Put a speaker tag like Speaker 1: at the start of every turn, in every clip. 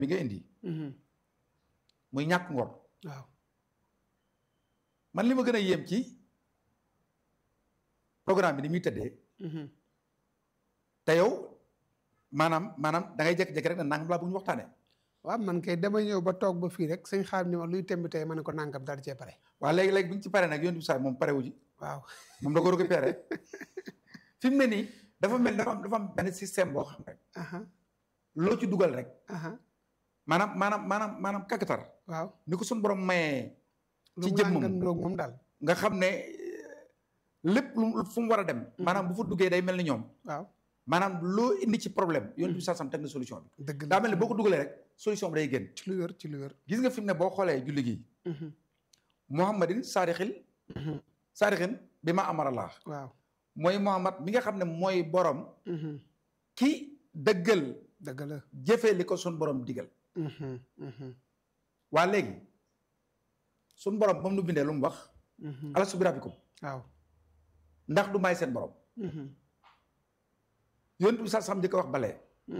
Speaker 1: bi nga indi muy ñàkk ngor
Speaker 2: waaw
Speaker 1: man li ma gën a yéem ci programme bi ni muy tëddee te yow maanaam maanaam da ngay jékki-jékki rek ne nangam laa bu ñu waxtaanee
Speaker 2: waaw man kay dama ñëw ba toog ba fii rek sëñ xaar ni ma luy temb tey ma ne ko nangam daal di cee pare
Speaker 1: waaw léegi-léegi bu ñu ci paree nag yoon bi saa moom pare wu ji
Speaker 2: waaw
Speaker 1: moom da ko récupéré fi mu ne nii dafa mel dafa am dafa am benn système boo xam rek
Speaker 2: aha
Speaker 1: loo ci dugal rek
Speaker 2: aha
Speaker 1: maanaam maanaam maanaam maanaam kakatar
Speaker 2: waaw
Speaker 1: ni ko suñu borom mayee
Speaker 2: lu
Speaker 1: ci
Speaker 2: mu
Speaker 1: jëmmam
Speaker 2: nangam loog moom daal
Speaker 1: nga xam ne lépp lu fu mu war a dem maanaam bu fa duggee day mel ni ñoom
Speaker 2: waaw
Speaker 1: maanaam loo indi ci problème yoon bi saa sam teg na solution bi
Speaker 2: dëgg la
Speaker 1: daa mel ne boo ko dugalee rek solution bi day génn
Speaker 2: ci lu wér ci lu wér
Speaker 1: gis nga fi mu ne boo xoolee julli gi muhammadin saadixil saadixin bi ma amarallah
Speaker 2: waaw
Speaker 1: mooy muhammad mi nga xam ne mooy borom ki dëggal
Speaker 2: dëgg la
Speaker 1: jëfee li ko sun borom digal waa léegi sun borom ba mu nu bindee lu mu wax alastu bi rabbikum
Speaker 2: waaw
Speaker 1: ndax du may seen borom yontu bi sax sam di ko wax balee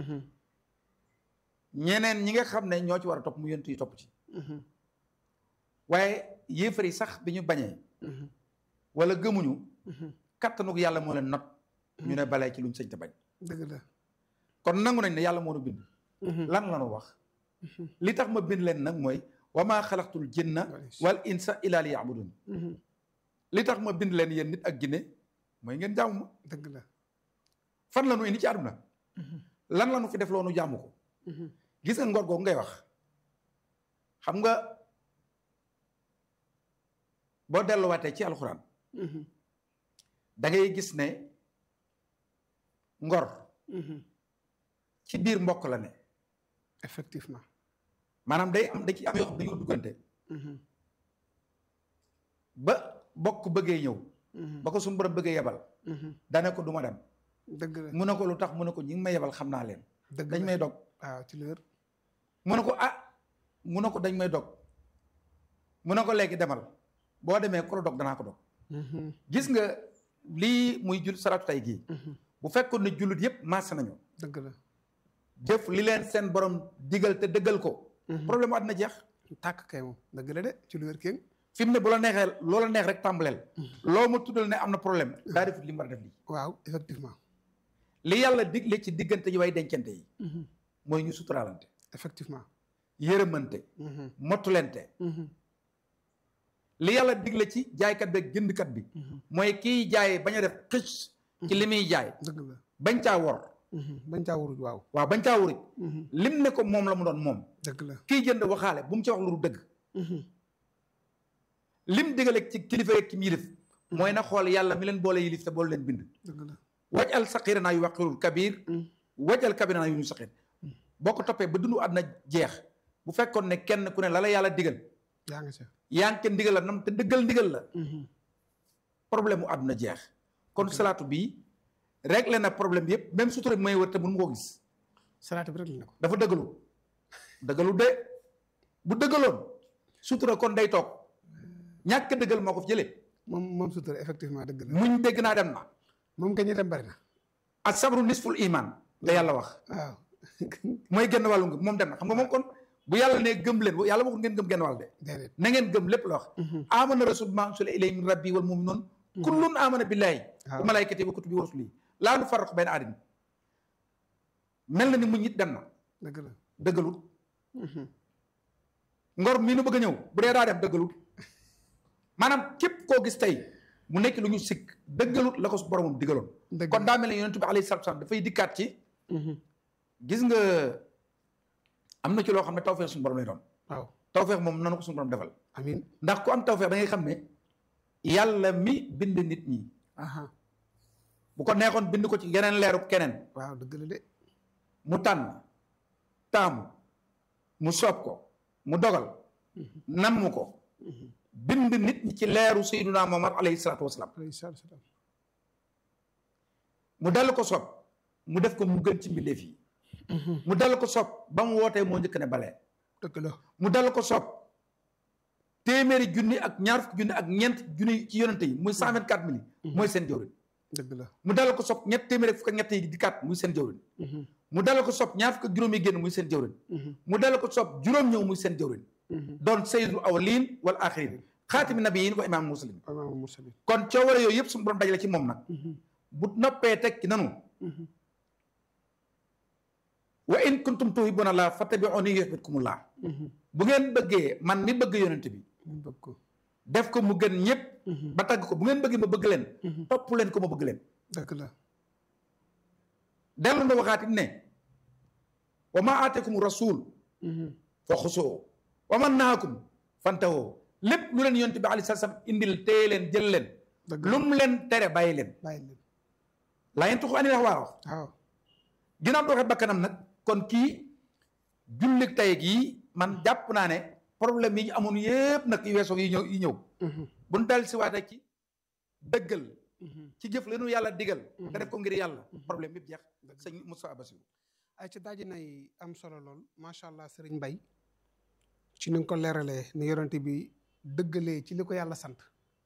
Speaker 1: ñeneen ñi nga xam ne ñoo ci war a topp mu yontu yi topp ci waaye yéefar yi sax bi ñu bañee wala gëmuñu kattanug yàlla moo leen not ñu ne balee ci luñ sëñ te bañ
Speaker 2: dëgg la
Speaker 1: kon nangu nañ ne yàlla moo nu bind lan la nu wax li tax ma bind leen nag mooy wa maa xalaqtul jinna wal insa illa li yaabudun li tax ma bind leen yéen nit ak jinne mooy ngeen jaamu ma
Speaker 2: dëgg la
Speaker 1: fan la nu indi ci àdduna lan la nu fi def loo nu jaamu ko gis nga ngor googu ngay wax xam nga boo delluwaatee ci alxuraan da ngay gis ne ngor ci biir mbokk la ne
Speaker 2: effectivement
Speaker 1: maanaam day am da ci am yoo xam dañoo duggante ba bokk bëggee ñëw ba ko suñu borom bëggee yebal dane ko du ma dem
Speaker 2: dëgg la
Speaker 1: mu ne ko lu tax mu ne ko ñi ngi may yebal xam naa leen
Speaker 2: dëgg
Speaker 1: dañ
Speaker 2: la
Speaker 1: may dog
Speaker 2: waaw ci lu wér
Speaker 1: mu ne ko ah mu ne ko dañ may dog mu ne ko léegi demal boo demee ku la dog danaa ko dog gis nga lii muy jul salaatu tay gii bu fekkoon ne jullit yépp maase nañu
Speaker 2: dëgg la
Speaker 1: jëf li leen seen borom digal te dëggal ko problème àddina jeex
Speaker 2: tàkk kay moom dëgg la de ci lu wér kéng
Speaker 1: fi mu ne bu la neexee loola neex rek tàmbaleel loo ma tuddal ne am na problème daa defut li mu war a def lii
Speaker 2: waaw effectivement
Speaker 1: li yàlla digle ci diggante yi way dencante yi mooy ñu suturaalante
Speaker 2: effectivement
Speaker 1: yërëmante mottulente li yàlla digle ci jaaykat bi ak jëndkat bi mooy kiy jaay bañ a def xëcc ci li muy jaay
Speaker 2: dëgg la
Speaker 1: bañ caa wor
Speaker 2: bañ caa wuruj waaw
Speaker 1: waaw bañ caa wuruj lim ne ko moom la mu doon moom
Speaker 2: dëgg la
Speaker 1: kiy jënd waxaale bu mu ci wax lu dul dëgg lim digale ci kilifa yeeg ci yilif mooy na xool yàlla mi leen boole yilif te boole leen bind
Speaker 2: dëgg la
Speaker 1: waj al saqira naa yu waqirul kabir waj al kabir naa yu ñu saqir boo ko toppee ba dundu àdduna jeex bu fekkoon ne kenn ku ne la la yàlla digal
Speaker 2: yaa nga ca
Speaker 1: yaa ngi kenn ndigal la nam te dëggal ndigal la problème mu àdduna jeex kon salaatu bii réglé na problème yëpp même sutura bi may wër te mënu ma ko gis
Speaker 2: salaatu bi rek la ko
Speaker 1: dafa dëggalu dëggalu de bu dëggaloon sutura kon day toog ñàkk dëggal moo ko fi jëlee
Speaker 2: moom moom sutura effectivement dëgg la
Speaker 1: muñ dégg naa dem na
Speaker 2: moom kañ itam bari na
Speaker 1: ak sabru nisful iman la yàlla wax
Speaker 2: waaw
Speaker 1: mooy genn wàllu ngëm moom dem na xam nga moom kon bu yàlla ne gëm leen yàlla waxul ngeen gëm genn wàll de
Speaker 2: déedéet
Speaker 1: na ngeen gëm lépp la wax amana rasul ma ursila ilayhi min rabbi wal mu'minun kullun amana billahi wa malaikati wa kutubi wa rusuli laa nu farraqu bayna ahadin mel na ni muñ it dem na
Speaker 2: dëgg la
Speaker 1: dëggalut ngor mii nu bëgg a ñëw bu dee daa dem dëggalut maanaam képp koo gis tey mu nekk lu ñu sikk dëggalut la ko su boromam digaloon
Speaker 2: dëgg
Speaker 1: kon daa mel ne yonent bi alayhi salaatu salaam dafay dikkaat ci gis nga am na ci loo xam ne tawfeex suñu borom lay doon
Speaker 2: waaw
Speaker 1: tawfeex moom nanu ko suñu borom defal
Speaker 2: amin
Speaker 1: ndax ku am tawfeex da ngay xam ne yàlla mi bind nit ñi
Speaker 2: aha
Speaker 1: bu ko neexoon bind ko ci geneen leeru keneen
Speaker 2: waaw dëgg la de
Speaker 1: mu tànn taamu mu soob ko mu dogal namm ko bind nit ñi ci leeru sayyiduna Muhammad alayhi salaatu wasalaam
Speaker 2: alayhi salaatu wa salaam
Speaker 1: mu dal ko soob mu def ko mu gën ci mbindeef yi mu dal ko soob ba mu wootee moo njëkk ne balee
Speaker 2: dëgg la
Speaker 1: mu dal ko soob téeméeri junni ak ñaar fukki junni ak ñeent junni ci yonente yi muy cent vingt quatre mille mooy seen jawrin
Speaker 2: dëgg la
Speaker 1: mu dal ko soob ñett téeméeri fukk ak ñett yi di kat muy seen jawrin mu dala ko sob ñaar fukk ak juróom yi génn muy seen jëwrin mu dala ko sob juróom ñëw muy seen jëwrin doon sayyidul awwalin wal axirin xaatimi nabiyin wa imaam muslim
Speaker 2: imaam muslim
Speaker 1: kon cooware yooyu yëpp suñu borom dajale ci moom nag bu noppee teg ci nanu wa in kuntum tuhibbuna laa fattabi'uni yuhbibkumullah bu ngeen bëggee man mi bëgg yonent bi
Speaker 2: bëgg ko
Speaker 1: def ko mu gën ñëpp ba tagg ko bu ngeen bëggee ma bëgg leen topp leen ko ma bëgg leen
Speaker 2: dëgg la
Speaker 1: dellu na waxaatit ne wa ma aatekum rasul fa xusoo wa man naakum fantawoo lépp lu leen yonent bi aleyhi salaam indil téye leen jël leen
Speaker 2: dëgg
Speaker 1: lu mu leen tere bàyyi leen
Speaker 2: bàyyi leen
Speaker 1: laa yeen tuxu ani wax waa wax
Speaker 2: waaw
Speaker 1: ginnaaw doxee bakkanam nag kon kii jullit tey gii man jàpp naa ne problème yi ñu amoon yépp nag yu weesoo yi ñëw yi ñëw bu ñu dal si waatee ci dëggal ci jëf leenu yàlla digal nga def ko ngir yàlla problème yëpp jeex sëñ Moussa Bassirou
Speaker 2: ay ci daaji nay am solo lool macha allah sëriñ Mbay ci ni nga ko leeralee ni yorante bi dëggalee ci li ko yàlla sant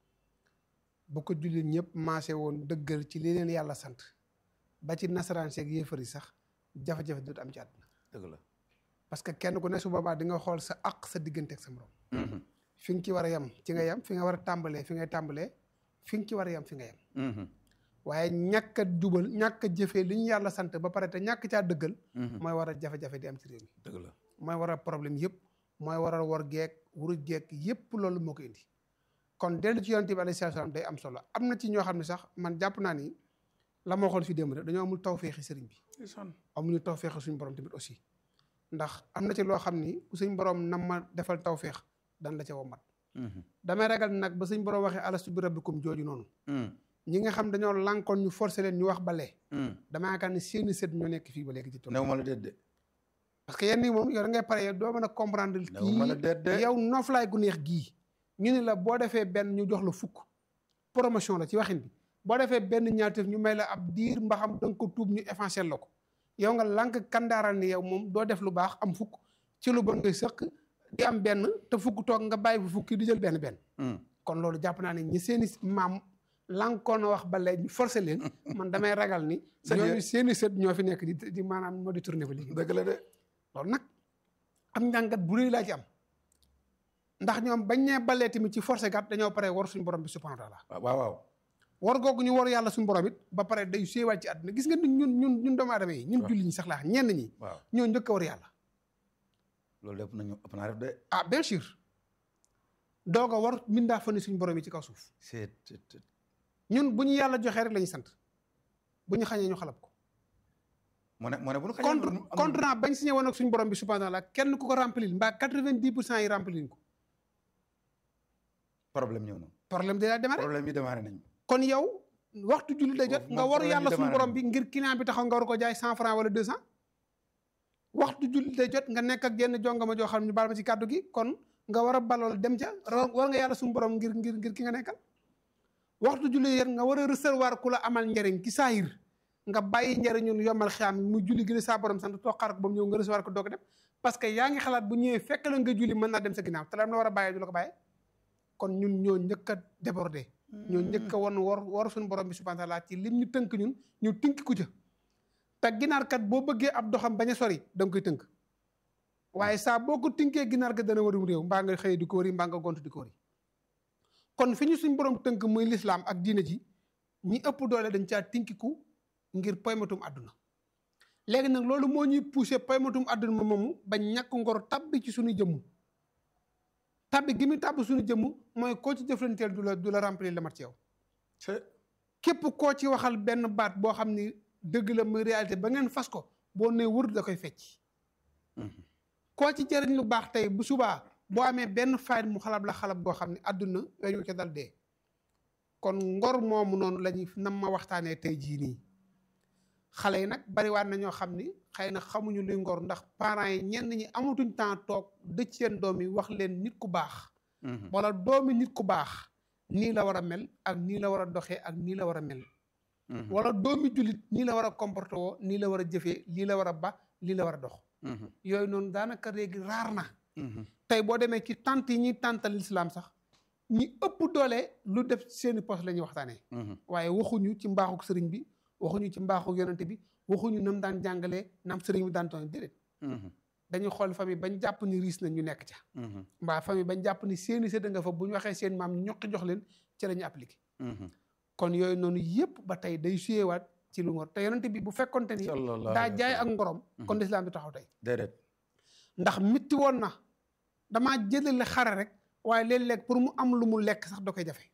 Speaker 2: bu ko jullit ñëpp maase woon dëggal ci li leen yàlla sant ba ci nasaraan seeg yéefar yi sax jafe-jafe dootu am ci àdduna
Speaker 1: dëgg la
Speaker 2: parce que kenn ku ne su boobaa di nga xool sa aq sa diggante ak sa morom fi nga ci war a yem ci nga yem fi nga war a tàmbalee fi ngay tàmbalee fi nga ci war a yem fi nga yem waaye ñàkk a jubal ñàkk a jëfee li ñu yàlla sant ba pare te ñàkk caa dëggal mooy war a jafe-jafe di am ci réew mi
Speaker 1: dëgg la
Speaker 2: mooy war a problème yëpp mooy war a war geek wuruj geek yëpp loolu moo ko indi kon dellu ci yonent bi alayhi salaam day am solo am na ci ñoo xam ne sax man jàpp naa ni la ma waxoon fi démb rek dañoo amul tawféexi sëriñ bi amuñu tawféexi suñu borom tamit aussi ndax am na ci loo xam ni ku suñ borom nam ma defal tawféex dan la ca womat damay ragal nag ba suñ borom waxee alastu bi rabbikum jooju noonu ñi nga xam dañoo lànkoon ñu forcé leen ñu wax balee dama yaakaar ne seeni sët ñoo nekk fii ba léegi ci tool
Speaker 1: new ma la déet de
Speaker 2: parce que yenn yi moom yow da ngay pare yow doo mën a comprendre
Speaker 1: new ma la déet de
Speaker 2: kii yow noflaay gu neex gii ñu ne la boo defee benn ñu jox la fukk promotion la ci waxin bi boo defee benn ñaarteef ñu may la ab diir mbaxam da nga ko tuub ñu effacé la ko yow nga lànk kandaaral ni yow moom doo def lu baax am fukk ci lu bon ngay sëq di am benn te fukk toog nga bàyyi bu fukki di jël benn benn kon loolu jàpp naa ne ñi seeni maam lànkoon a wax ba léegi ñu forcé leen man damay ragal ni ñooñu seeni sët ñoo fi nekk di di maanaam moo di tourné ba léegi
Speaker 1: dëgg la de
Speaker 2: loolu nag am njàngat bu rëy laa ci am ndax ñoom bañ nee balee tamit ci forcé gat dañoo pare war suñu borom bi subhanahu wa taala
Speaker 1: waaw waaw
Speaker 2: war googu ñu war yàlla suñu borom it ba pare day séewaat ci àdduna gis nga ñun ñun ñun ñun doomu aadama yi ñun julli ñi sax laa ñenn ñi
Speaker 1: waaw
Speaker 2: ñoo njëkk a war yàlla
Speaker 1: loolu lépp nañu ëpp naa def de
Speaker 2: ah bien sûr doog a war mindaa fa ni suñu borom yi ci kaw suuf
Speaker 1: c'est
Speaker 2: ñun bu ñu yàlla joxee rek la ñuy sant bu ñu xañee ñu xalab ko
Speaker 1: mu ne mu ne bu ñu xañee
Speaker 2: contre
Speaker 1: am-
Speaker 2: contrat bañ signé woon ak suñu borom bi subhanahu wa taala kenn ku ko remplir mbaa quatre-vingt-dix pour cent yi remplir ko
Speaker 1: problème ñëw na
Speaker 2: problème day daal démarré
Speaker 1: problème yi démarré nañu
Speaker 2: kon yow waxtu julli day jot
Speaker 1: Foofu
Speaker 2: nga
Speaker 1: moom
Speaker 2: waru
Speaker 1: problème
Speaker 2: yàlla
Speaker 1: yi
Speaker 2: suñu
Speaker 1: démarré
Speaker 2: borom
Speaker 1: na.
Speaker 2: bi ngir client bi taxaw nga war ko jaay cent franc wala deux cent waxtu julli day jot nga nekk ak yenn jongama joo xam ne ñu baal ma ci kàddu gi kon nga war a balool dem ca ra- war nga yàlla suñu borom ngir ngir ngir ki nga nekkal waxtu julli yéen nga war a recevoir ku la amal njariñ ki saayir nga bàyyi njariñun yomal xiyaam mu julli gi la saa borom sant toog xaar ko ba mu ñëw nga recevoir ko doog dem parce que yaa ngi xalaat bu ñëwee fekk la nga julli mën naa dem sa ginnaaw te lam la war a bàyyee du la ko bàyyee kon ñun ñoo njëkk a débordé ñoo njëkk a won war war suñu borom bi subhanahu wa taala ci lim ñu tënk ñun ñu tënk ku ca te ginaarkat boo bëggee ab doxam bañ a sori da nga koy tënk waaye saa boo ko tënkee ginaar ga dana warum réew mbaa nga xëy di ko wëri mbaa nga gont di ko wëri kon fi ñu suñ borom tënk muy lislaam ak diine ji ñi ëpp doole dañ caa tinkiku ngir poymatum àdduna léegi nag loolu moo ñuy poussé poymatum àdduna moomu ba ñàkk ngor tabbi ci suñu jëmm tabbi gi muy tàbb suñu jëmm mooy koo ci jëflanteel du la du la remplir la mat ci yow
Speaker 1: c'est
Speaker 2: képp koo ci waxal benn baat boo xam ni dëgg la muy réalité ba ngeen fas ko boo nee wër da koy fecc koo ci jëriñ lu baax tey bu subaa boo amee benn fayit mu xalab la xalab goo xam ne àdduna weñu ca dal dee kon ngor moomu noonu la ñuy nam ma waxtaanee tey jii nii xale yi nag bariwaat na ñoo xam ni xëy na xamuñu luy ngor ndax parents yi ñenn ñi amatuñ temps toog dëcc seen doom yi wax leen nit ku baax wala doomi nit ku baax nii la war a mel ak nii la war a doxee ak nii la war a mel wala doomi jullit nii la war a comporté woo nii la war a jëfee lii la war a ba lii la war a dox yooyu noonu daanaka léegi raar na tey boo demee ci tant yi ñuy tàntal lislaam sax ñi ëpp doole lu def seeni poste la ñuy waxtaanee waaye waxuñu ci mbaaxuk sëriñ bi waxuñu ci mbaaxuk yonente bi waxuñu nam daan jàngalee nam sëriñ bi daan toon déedéet dañuy xool famille bañ jàpp ni riis na ñu nekk ca mbaa famille bañ jàpp ni seeni sëdd nga fa bu ñu waxee seen maam ñu ñoqi jox leen ci la ñu appliqué kon yooyu noonu yëpp ba tey day suyewaat ci lu ngor te yonente bi bu fekkonte ni daa jaay ak ngorom kon lislaam bi taxaw tey
Speaker 1: déedéet
Speaker 2: ndax mitti woon na damaa jëlale xare rek waaye léeg-léeg pour mu am lu mu lekk sax da koy jafe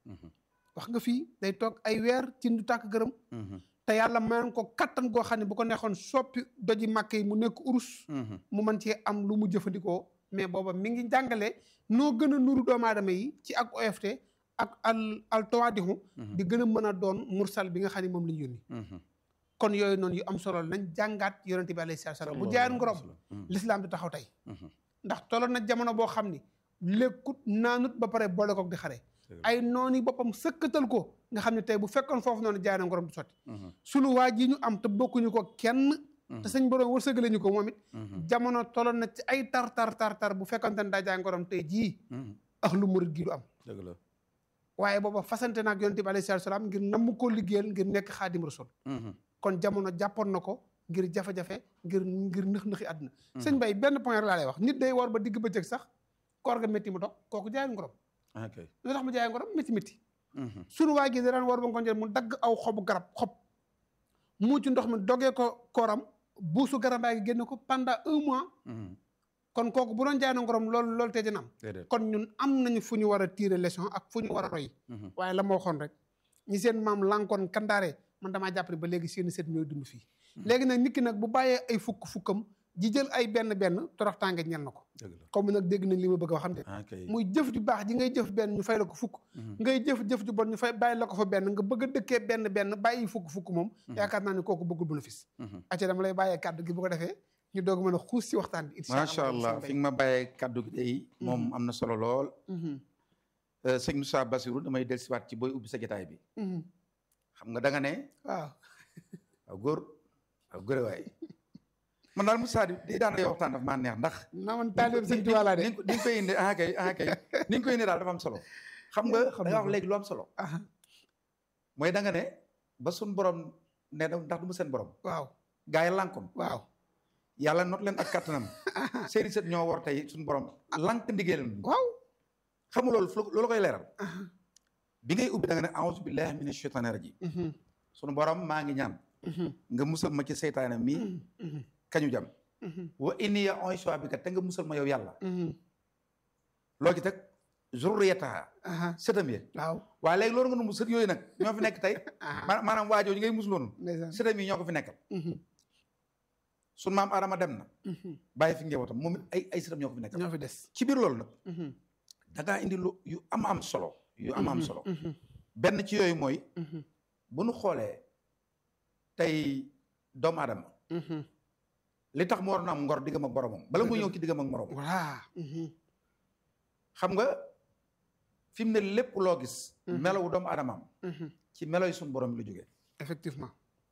Speaker 2: wax nga fii day toog ay weer ci ndu tàkk gërëm te yàlla mayoon ko kattan goo xam ne bu ko neexoon soppi doji màkk yi mu nekk urus mu mën cee am lu mu jëfandikoo mais booba mi ngi jàngale noo gën a nuru doomu aadama yi ci ak OFT ak al al tawaadixu di gën a mën a doon mursal bi nga xam ne moom la ñu yónni kon yooyu noonu yu am solo nañ jàngaat yonente bi alayhi salaatu salaam bu jaayeen ngorom l'islam di taxaw tey ndax tolloon na jamono boo xam ni lekkut naanut ba pare boole koog di xare ay noonu boppam sëkkatal ko nga xam ne tey bu fekkoon foofu noonu jaay na ngorom du sotti sunu waa ji ñu am te bokkuñu ko kenn te sëñ borom wërsëgale ñu ko moom it jamono tolloon na ci ay tar tar tar tar bu fekkonte ne daa jaay ngorom tey jii ak lu murit gi du am
Speaker 1: dëgg la
Speaker 2: waaye booba fasante naag yonente bi alayhi salaam ngir namm koo liggéeyal ngir nekk xaadim rasul kon jamono jàppoon na ko ngir jafe-jafe ngir ngir nëx-nëxi àdduna sëñ bay benn point rek laa lay wax nit day war ba digg bëccëg sax koor ga métti mu dog kooku jaay ngorom
Speaker 1: ok
Speaker 2: lu tax mu jaay ngorom métti métti sunu waa gi daan war ba ngoon jot mu dagg aw xobu garab xob mu ci ndox mi dogee ko kooram buusu garabaa gi génne ko pendant un mois kon kooku bu doon jaay na ngorom loolu loolu tey dina am
Speaker 1: déedéet
Speaker 2: kon ñun am nañu fu ñu war a tirer leçon ak fu ñu war a roy waaye la ma waxoon rek ñi seen maam lankoon kandaare man damaa jàpp ne ba léegi seeni set ñooy dund fii léegi nag nit ki nag bu bàyyee ay fukk fukkam ji jël ay benn benn torox tànge ñel na ko
Speaker 1: dëgg la
Speaker 2: comme nag dégg nañ li ma bëgg a xam de
Speaker 1: ok
Speaker 2: muy jëf ju baax ji ngay jëf benn ñu fay la ko fukk ngay jëf jëf ju bon ñu fay bàyyi la ko fa benn nga bëgg a dëkkee benn benn bàyyi fukk fukk moom yaakaar naa ne kooku bëggul bénéfice acca dama lay bàyyee kàddu gi bu ko defee ñu doog mën a xuus si waxtaan bi
Speaker 1: macha allah fi nga ma bàyyee kaddu gi day moom am na solo lool sëñ Moussa Bassirou damay dellusiwaat ci booy ubbi sa jotaay bi xam nga da nga ne
Speaker 2: waaw
Speaker 1: waaw góor waaw góor waay man daal Moussa di daan lay waxtaan dafa maa neex ndax
Speaker 2: naa man taalib sëñ Tuubaa laa de
Speaker 1: ni nga koy indi ah kay ah kay ni nga koy indi daal dafa am solo xam nga
Speaker 2: xam
Speaker 1: da nga wax léegi lu am solo
Speaker 2: aha
Speaker 1: mooy da nga ne ba suñ borom ne da ndax du mu seen borom
Speaker 2: waaw
Speaker 1: gaa yi lànkoon
Speaker 2: waaw
Speaker 1: yàlla not leen ak kattanam seeni set ñoo war tey suñu borom lànk ndigeelam
Speaker 2: waaw
Speaker 1: xam nga loolu fu loolu koy leeral bi ngay ubbi da nga ne a'uuzu billahi mina shaytaani rajim suñu borom maa ngi ñaan nga musal ma ci seytaane mi kañu jam wa inni ya u'iizuha bika te nga musal ma yow yàlla loo ci teg zurriyataha
Speaker 2: aha
Speaker 1: sëtam yi
Speaker 2: waaw
Speaker 1: waaye léegi loolu nga nu sët yooyu nag ñoo fi nekk tey ma- maanaam waajoo ñu ngay musloonu
Speaker 2: ndeysaan
Speaker 1: sëtam yi ñoo ko fi nekkal sun maam Adama dem na bàyyi fi njabootam moom it ay ay sëtam ñoo ko fi nekkal
Speaker 2: ñoo fi des
Speaker 1: ci biir loolu nag da ngaa indi lu yu am am solo yu am am solo benn ci yooyu mooy bu nu xoolee tey doomu aadama li tax mu war na am ngor diggam ak boromam bala muy ñëw ci diggam ak morom
Speaker 2: voilà
Speaker 1: xam nga fi mu ne lépp loo gis melowu doomu aadamaam ci melo yi suñu borom yi la jógee
Speaker 2: effectivement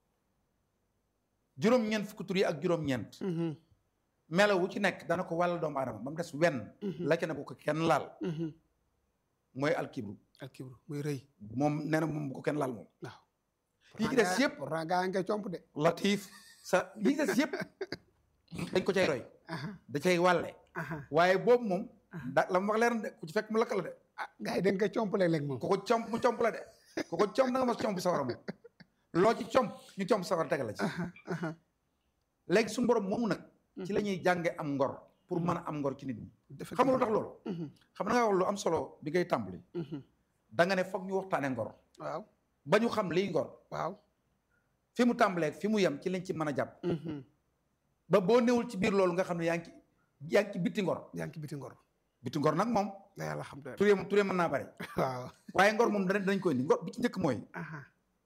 Speaker 1: juróom-ñeent fukki tur yi ak juróom-ñeent melo wu ci nekk dana ko wàll doomu aadama ba mu des wenn la ca ne bu ko kenn laal mooy alkibru
Speaker 2: ak kibru muy rëy
Speaker 1: moom nee na moom bu ko kenn laal moom
Speaker 2: waaw
Speaker 1: yi ci des yëpp
Speaker 2: pourtant gaa ngay comp de
Speaker 1: latif sa yi ci des yëpp dañ ko cay roy
Speaker 2: aha
Speaker 1: da cay wàlle
Speaker 2: aha
Speaker 1: waaye boobu moom da la mu wax leer na de ku ci fekk mu lakk la de
Speaker 2: ah gaa yi dañ koy comp léeg-léeg moom
Speaker 1: ku ko comp mu comp la de ku ko comp da nga mas comp sawara moom loo ci comp ñu comp sawara tegal la ci
Speaker 2: aha aha
Speaker 1: léegi suñu borom moomu nag ci la ñuy jànge am ngor pour mën a am ngor ci nit ñi xam nga lu tax loolu xam nga nga wax lu am solo bi ngay tàmbali da nga ne foog ñu waxtaane ngor
Speaker 2: waaw
Speaker 1: ba ñu xam liy ngor
Speaker 2: waaw
Speaker 1: fi mu tàmbalee fi mu yem ci lañ ci mën a jàpp ba boo newul ci biir loolu nga xam ne yaa ngi ci yaa ngi ci bitti ngor
Speaker 2: yaa ngi ci biti ngor
Speaker 1: bitti ngor nag moom
Speaker 2: da yàlla xam doy
Speaker 1: turee turee mën naa bari
Speaker 2: waaw
Speaker 1: waaye ngor moom danañ dañ koy indi ngor bi ci njëkk mooy
Speaker 2: aha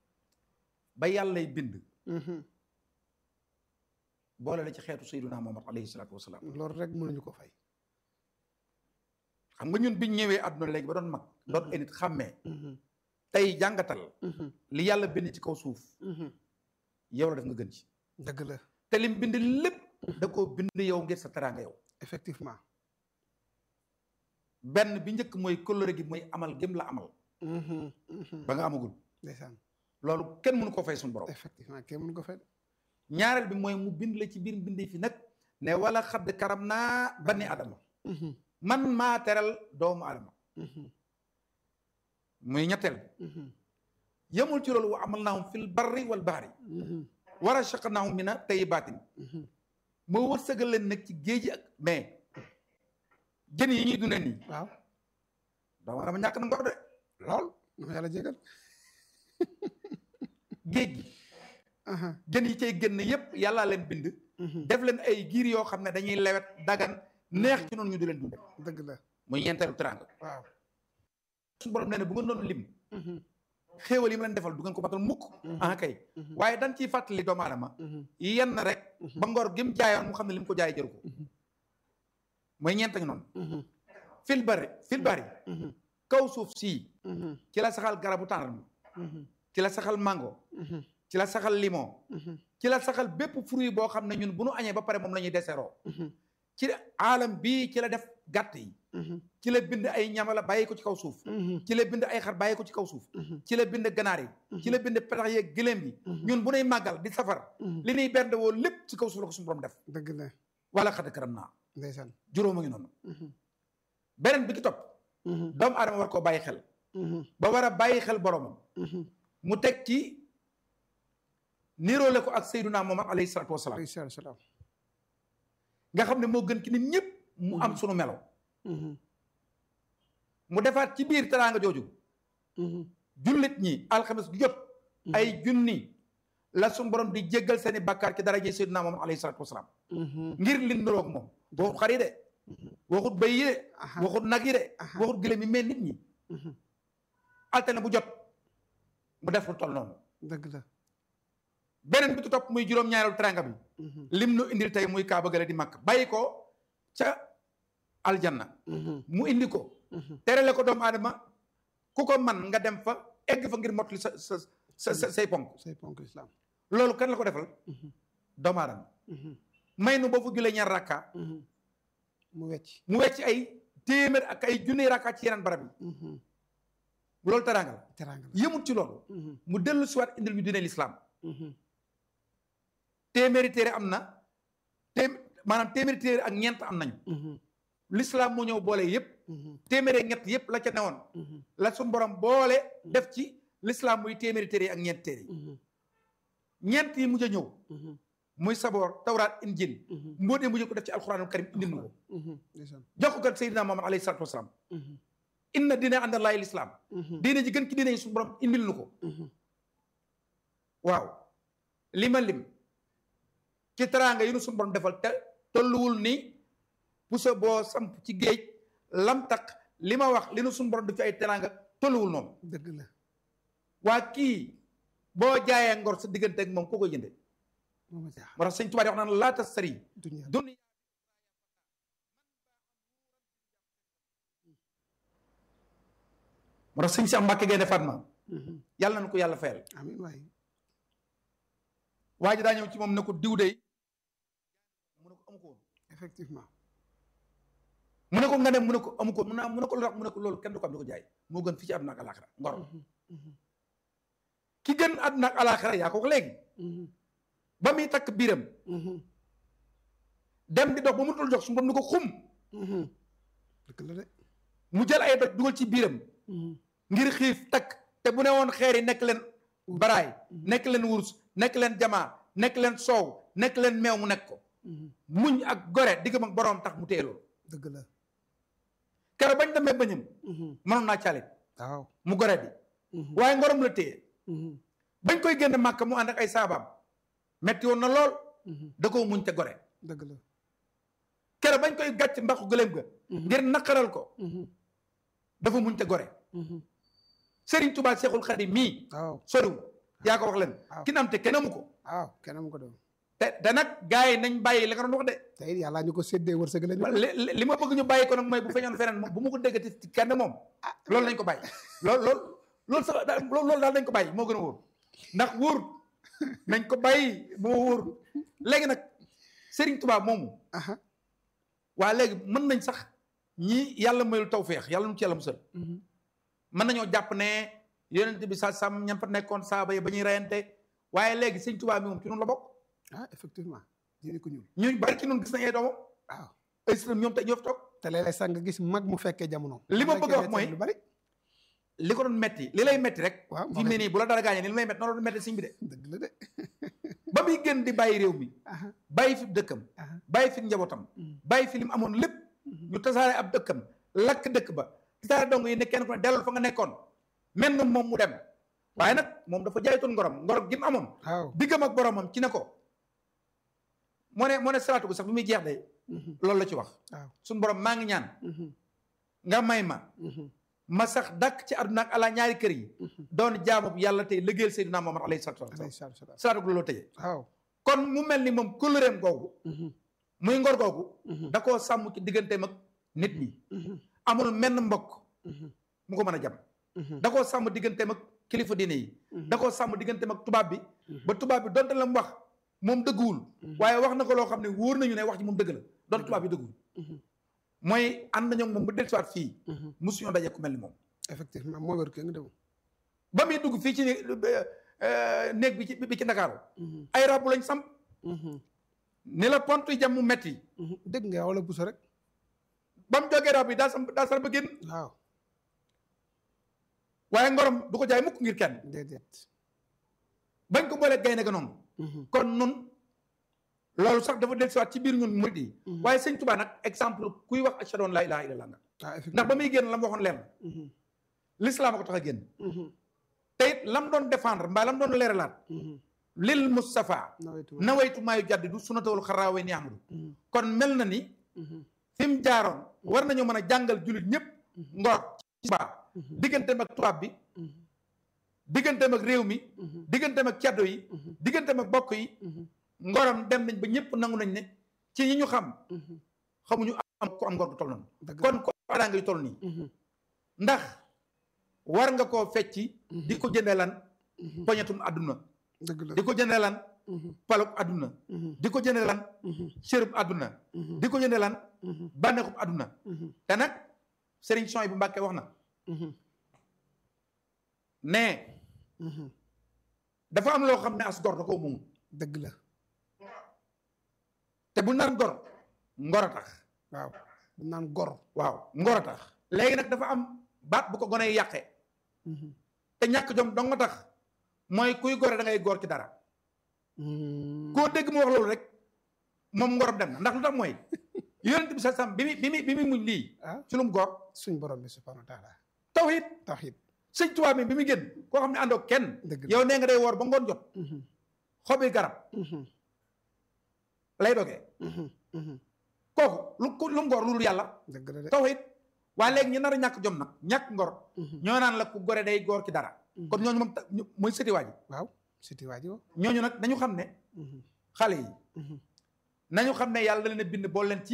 Speaker 1: ba yàllay bind boole la ci xeetu sayyiduna Muhammad alayhi salaatu wasalaam
Speaker 2: loolu rek mënuñu ko fay
Speaker 1: xam nga ñun biñ ñëwee àdduna léegi ba doon mag doon ay nit xàmmee tey jàngatal li yàlla bind ci kaw suuf yow la def nga gën ci
Speaker 2: dëgg la
Speaker 1: te lim bind lépp da koo bind yow ngir sa teraanga yow
Speaker 2: effectivement
Speaker 1: benn bi njëkk mooy kóllëre gi mooy amal gém la amal ba nga amagul
Speaker 2: ndeysaan
Speaker 1: loolu kenn mënu ko fay suñu borom
Speaker 2: effectivement kenn mënu ko fay
Speaker 1: ñaareel bi mooy mu bind la ci biir mbindi fi nag ne wala xadd karam naa bani adama man maa teral doomu adama muy ñetteel bi yemul ci loolu wa amal naahum fil barri wal bahri war a shaqnaahum mina tayyibaatin moo wërsëgal leen nag ci géej gi ak mais jën yi ñuy dundee nii
Speaker 2: waaw
Speaker 1: doomu adama ñàkk na ngor de
Speaker 2: lool dama yàlla jégal
Speaker 1: géej gi jën yi cay génn yépp yàllaa leen bind def leen ay giir yoo xam ne dañuy lewet dagan neex ci noonu ñu di leen dunde
Speaker 2: dëgg la
Speaker 1: muy ñeenteelu teraanga
Speaker 2: waaw
Speaker 1: suñu borom nee na bu ngeen doon lim xéewal yi mu leen defal du ngeen ko batal mukk ah kay waaye dañ ciy fàttali doomu aadama yenn rek ba ngor gi mu jaayoon mu xam ne li mu ko jaay jëru ko mooy ñeent ngi noonu fil bari fil bari kaw suuf sii ci la saxal garabu tàndarma ci la saxal mango ci la saxal limon ci la saxal bépp fruit boo xam ne ñun bu nu añee ba pare moom la ñuy deseroo ci aalam bii ci la def gàtt yi ci la bind ay ñamala bàyyi ko ci kaw suuf ci la bind ay xar bàyyi ko ci kaw suuf ci la bind ganaar yi ci la bind petax yeeg gëléem yi ñun bu nuy màggal di safar li nuy bernde woo lépp ci kaw suuf la ko suñu borom def
Speaker 2: dëgg la
Speaker 1: wala xadd karam naa
Speaker 2: ndeysaan
Speaker 1: juróom a ngi noonu beneen bi ki topp doomu aadama war koo bàyyi xel ba war a bàyyi xel boromam mu teg ci niroole ko ak Seydunaa Muhammad alayhi salaatu wasalaam
Speaker 2: alayhi salaatu wasalaam
Speaker 1: nga xam ne moo gën ki nit ñëpp mu am sunu melo mu defaat ci biir teraanga jooju jullit ñi alxames gu jot ay junni la sunu borom di jéggal seeni bàkkaar ci daraje Seydunaa Muhammad alayhi salaatu wasalaam ngir li niroog moom waxut xar yi de waxut bëy yi de waxut nag yi de waxut gëlëm yi mais nit ñi altine bu jot mu def lu toll noonu
Speaker 2: dëgg la
Speaker 1: beneen bi tu topp muy juróom-ñaareelu teranga bi lim nu indil tey muy kaaba gale di màkk bàyyi ko ca aljanna mu indi ko terale ko doomu aadama ku ko man nga dem fa egg fa ngir mottali sa sa sa sa say ponk
Speaker 2: say ponk islam
Speaker 1: loolu kan la ko defal doomu aadama may nu boo fa julee ñaar rakka
Speaker 2: mu wecc
Speaker 1: mu wecc ay téeméer ak ay junni rakka ci yeneen barab yi loolu teranga la
Speaker 2: teraanga la
Speaker 1: yëmut ci loolu mu dellu siwaat indil ñu diine lislaam téeméeri téere am na té maanaam téeméeri téere ak ñeent am nañu lislaam moo ñëw boole yépp téeméeri ak ñett yépp la ca newoon la suñ borom boole def ci lislaam muy téeméeri téere ak ñeent téere yi ñeent yi mujj a ñëw muy saboor tawraat injil mbóot yi mujj ko def ci alxuraanul karim indil nu ko
Speaker 2: ndeysaan
Speaker 1: jox ko kat seydina Muhammad alayhi salaatu wasalaam inna diine àndallaahi lislaam diine ji gën ki diine yi suñu borom indil nu ko waaw li ma lim ci teraanga yi nu suñu borom defal te tolluwul ni puso boo samp ci géej lam tax li ma wax li nu suñu borom def ci ay teraanga tolluwul noonu
Speaker 2: dëgg la
Speaker 1: waa kii boo jaayee ngor sa diggante ak moom koo koy jënde
Speaker 2: moo ma jaaxal
Speaker 1: moo tax sëñ Tuubaa di wax naan laa tastari
Speaker 2: dunya
Speaker 1: dunya moo tax sëñ Cheikh Mbacke Gaynde Fatma yàlla na ko yàlla fayal
Speaker 2: amiin waay
Speaker 1: waa ji daa ñëw ci moom ne ko diw dey mu ne ko amu ko woon
Speaker 2: effectivement
Speaker 1: mu ne ko nga dem mu ne ko amu ko mu ne mu ne ko lu tax mu ne ko loolu kenn du ko am di ko jaay moo gën fii ci àdduna ak alaxira ngor ki gën àdduna ak alaxira yaa ko wax léegi ba muy takk biiram dem di dox ba mu dul jox su borom ni ko xum
Speaker 2: dëgg la de
Speaker 1: mu jël ay doj dugal ci biiram ngir xiif takk te bu ne woon xeer yi nekk leen baraay nekk leen wurus nekk leen jamaa nekk leen soow nekk leen meew mu nekk ko muñ ak gore diggam ak boroom tax mu téye loolu
Speaker 2: dëgg la
Speaker 1: keroog bañ demee bañam mënoon naa calit
Speaker 2: waaw
Speaker 1: mu gore di waaye ngorom la téye bañ koy génn màkk mu ànd ak ay saabaam metti woon na lool da koo muñ te gore
Speaker 2: dëgg la
Speaker 1: keroog bañ koy gàcc mbaxu gëléem ga ngir naqaral ko dafa muñ te gore Serigne Touba Cheikhul Khadim mii
Speaker 2: waaw
Speaker 1: soriwul yaa ko wax leen
Speaker 2: waaw.
Speaker 1: ki nam te kenn amu ko
Speaker 2: waaw kenn mu ko doon
Speaker 1: te te nag gars yi nañ bàyyi la nga doon wax de
Speaker 2: te it yàlla ñu ko séddee wërsëg la ñu
Speaker 1: li li- li ma bëgg ñu bàyyi ko nag mooy bu feñoon feneen moom bu ma ko déggati ci kenn moom loolu nañ ko bàyyi loolu loolu loolu sax daal loolu daal nañ ko bàyyi moo gën a wóor ndax wóor nañ ko bàyyi moo wóor léegi nag Serigne Touba moomu
Speaker 2: aha
Speaker 1: waa léegi mën nañ sax ñi yàlla mayul tawféex yàlla nu ci yàlla musal mën nañoo jàpp ne yonent bi sa sam ñam fa nekkoon saaba yi ba ñuy reyante waaye léegi sëñ Tuubaa mi moom ci noonu la bokk
Speaker 2: ah effectivement diine ko ñuul
Speaker 1: ñu bari ci noonu gis nañ ay doomam
Speaker 2: waaw
Speaker 1: ay sëtam ñoom tey ñoo fi toog
Speaker 2: te léeg-léeg sax nga gis mag mu fekkee jamono
Speaker 1: Li ma bëgg a wax mooy-
Speaker 2: lu bari
Speaker 1: li ko doon metti li lay metti rek
Speaker 2: waaw
Speaker 1: fi mu ne nii bu la dara gaañee ni li may metti noonu la doon metti siñ bi de
Speaker 2: dëgg la de
Speaker 1: ba muy gën di bàyyi réew mi
Speaker 2: aha
Speaker 1: bàyyi fi dëkkam
Speaker 2: aha
Speaker 1: bàyyi fi njabootam
Speaker 2: Mhm.
Speaker 1: bàyyi fi li mu amoon lépp
Speaker 2: Mhm.
Speaker 1: ñu tasaare ab dëkkam lakk dëkk ba tasaare dong yi ne kenn ku ne dellul fa nga nekkoon mel na moom mu dem waaye nag moom dafa jaaytoon ngorom ngor gi mu amoon
Speaker 2: waaw
Speaker 1: diggam ak boromam ci ne ko moo ne moo ne salaatu gu sax bi muy jeex de
Speaker 2: Mhm.
Speaker 1: loolu la ci wax
Speaker 2: waaw
Speaker 1: suñu borom maa ngi ñaan
Speaker 2: Mhm.
Speaker 1: nga may ma
Speaker 2: Mhm.
Speaker 1: ma sax dàkk ci àdduna ak ala ñaari kër yi
Speaker 2: Mhm.
Speaker 1: doon jaamu yàlla tey liggéeyal Seydina Muhammad alayhi salaatu wa
Speaker 2: alayhi
Speaker 1: salaam
Speaker 2: salaatu wa salaam
Speaker 1: salaatu gu loolu tëjee
Speaker 2: waaw
Speaker 1: kon mu mel ni moom kóllëreem googu
Speaker 2: Mhm.
Speaker 1: muy ngor googu
Speaker 2: Mhm.
Speaker 1: da koo sàmm ci digganteem ak nit ñi
Speaker 2: Mhm.
Speaker 1: amul menn mbokk
Speaker 2: Mhm.
Speaker 1: mu ko mën a jam
Speaker 2: Mhm.
Speaker 1: da koo sàmm digganteem ak kilifa diine yi
Speaker 2: Mhm.
Speaker 1: da koo sàmm digganteem ak tubaab bi
Speaker 2: Mhm.
Speaker 1: ba tubaab bi donte la mu wax moom dëgguwul
Speaker 2: Mhm.
Speaker 1: waaye wax na ko loo xam ne wóor nañu ne wax ji moom dëgg la donte tubaab bi dëgguwul
Speaker 2: Mhm.
Speaker 1: mooy ànd nañoo ak moom bu dellusiwaat fii
Speaker 2: Mhm.
Speaker 1: mosuñoo daje ku mel ni moom
Speaker 2: effectivement moo wér kee nga dem
Speaker 1: ba muy dugg fii ci né- euh, néeg bi ci bi ci Ndakaaru
Speaker 2: Mhm.
Speaker 1: ay rabu lañ samp
Speaker 2: Mhm.
Speaker 1: ni la pont yi jam mu metti
Speaker 2: Mhm. dégg nga wala buso rek
Speaker 1: ba mu jógee rab yi daa sam daa sar ba génn
Speaker 2: waaw
Speaker 1: waaye ngorom du ko jaay mukk ngir kenn
Speaker 2: déedéet
Speaker 1: bañ ko boolee gaynde ga noonu
Speaker 2: Mhm.
Speaker 1: kon nun loolu sax dafa dellusiwaat ci biir ñun murid yi
Speaker 2: Mhm.
Speaker 1: waaye sëñ Tuubaa nag exemple kuy wax ashhadu an laa ilaaha illallaah nga
Speaker 2: ah
Speaker 1: ndax
Speaker 2: effectivement
Speaker 1: ba muy génn la mu waxoon leen
Speaker 2: Mhm.
Speaker 1: l'islam a ko tax a génn
Speaker 2: Mhm.
Speaker 1: te it lam doon défendre mbaa lam doon leeralaat
Speaker 2: Mhm.
Speaker 1: lil Mustafa
Speaker 2: nawetu
Speaker 1: nawaytu maayu jaddidu sunnatawul xaraawe ni ahmadu
Speaker 2: Mhm.
Speaker 1: kon mel na ni
Speaker 2: Mhm.
Speaker 1: fi mu jaaroon war nañoo mën a jàngal jullit ñëpp ngor ci baax
Speaker 2: Mhm.
Speaker 1: digganteem ak tubaab bi
Speaker 2: Mhm.
Speaker 1: digganteem ak réew mi
Speaker 2: Mhm.
Speaker 1: digganteem ak caddo yi
Speaker 2: Mhm.
Speaker 1: digganteem ak bokk yi
Speaker 2: Mhm.
Speaker 1: ngoram dem nañ ba ñëpp nangu nañ ne ci ñi ñu xam
Speaker 2: Mhm.
Speaker 1: xamuñu am ku am ngor gu toll noonu
Speaker 2: dëgg la.
Speaker 1: kon ko adaa ngay toll nii
Speaker 2: Mhm.
Speaker 1: ndax war nga koo fecci
Speaker 2: Mhm.
Speaker 1: di ko jëndee lan
Speaker 2: Mhm.
Speaker 1: poñetum àdduna
Speaker 2: dëgg la
Speaker 1: di ko jëndee lan
Speaker 2: Mhm.
Speaker 1: palub àdduna
Speaker 2: Mhm.
Speaker 1: di ko jëndee lan
Speaker 2: Mhm.
Speaker 1: cërub àdduna
Speaker 2: Mhm.
Speaker 1: di ko jëndee lan
Speaker 2: Mhm.
Speaker 1: bànneexub àdduna
Speaker 2: Mhm.
Speaker 1: te nag Serigne Son bu Mbàkke wax na
Speaker 2: Mhm.
Speaker 1: ne
Speaker 2: Mhm.
Speaker 1: dafa am loo xam ne as gor da koo moom
Speaker 2: dëgg la
Speaker 1: te bu naan gor ngor a tax
Speaker 2: waaw bu naan gor
Speaker 1: waaw ngor a tax léegi nag dafa am baat bu ko gone yi yàqee
Speaker 2: Mhm.
Speaker 1: te ñàkk jom dong nga tax mooy kuy gore da ngay góor ci dara
Speaker 2: Mhm.
Speaker 1: koo dégg mu wax loolu rek moom ngorom dem na ndax lu tax mooy yonent bi sa sam bi muy bi muy bi muy muñ lii
Speaker 2: ah
Speaker 1: ci lu mu góor
Speaker 2: suñ borom bi subhanahu wa taala
Speaker 1: tawhid
Speaker 2: tawhid
Speaker 1: sëñ Tuubaa mi bi muy génn koo xam ne àndoo kenn
Speaker 2: dëgg la
Speaker 1: yow nee nga day woor ba ngoon jot
Speaker 2: Mhm.
Speaker 1: xobi garab
Speaker 2: Mhm.
Speaker 1: lay dogee
Speaker 2: Mhm. Mhm.
Speaker 1: kooku lu ku lu mu góor lu dul yàlla
Speaker 2: dëgg la de
Speaker 1: tawhid waaye léegi ñu nar a ñàkk jom nag ñàkk ngor
Speaker 2: Mhm.
Speaker 1: ñoo naan la ku gore day góor ci dara
Speaker 2: Mhm.
Speaker 1: kon ñooñu moom ta- ñu- mooy sëti waa ji
Speaker 2: waaw siti waa ji wo
Speaker 1: ñooñu nag nañu xam ne
Speaker 2: Mhm.
Speaker 1: xale yi
Speaker 2: Mhm.
Speaker 1: nañu xam ne yàlla da leen a bind bool leen ci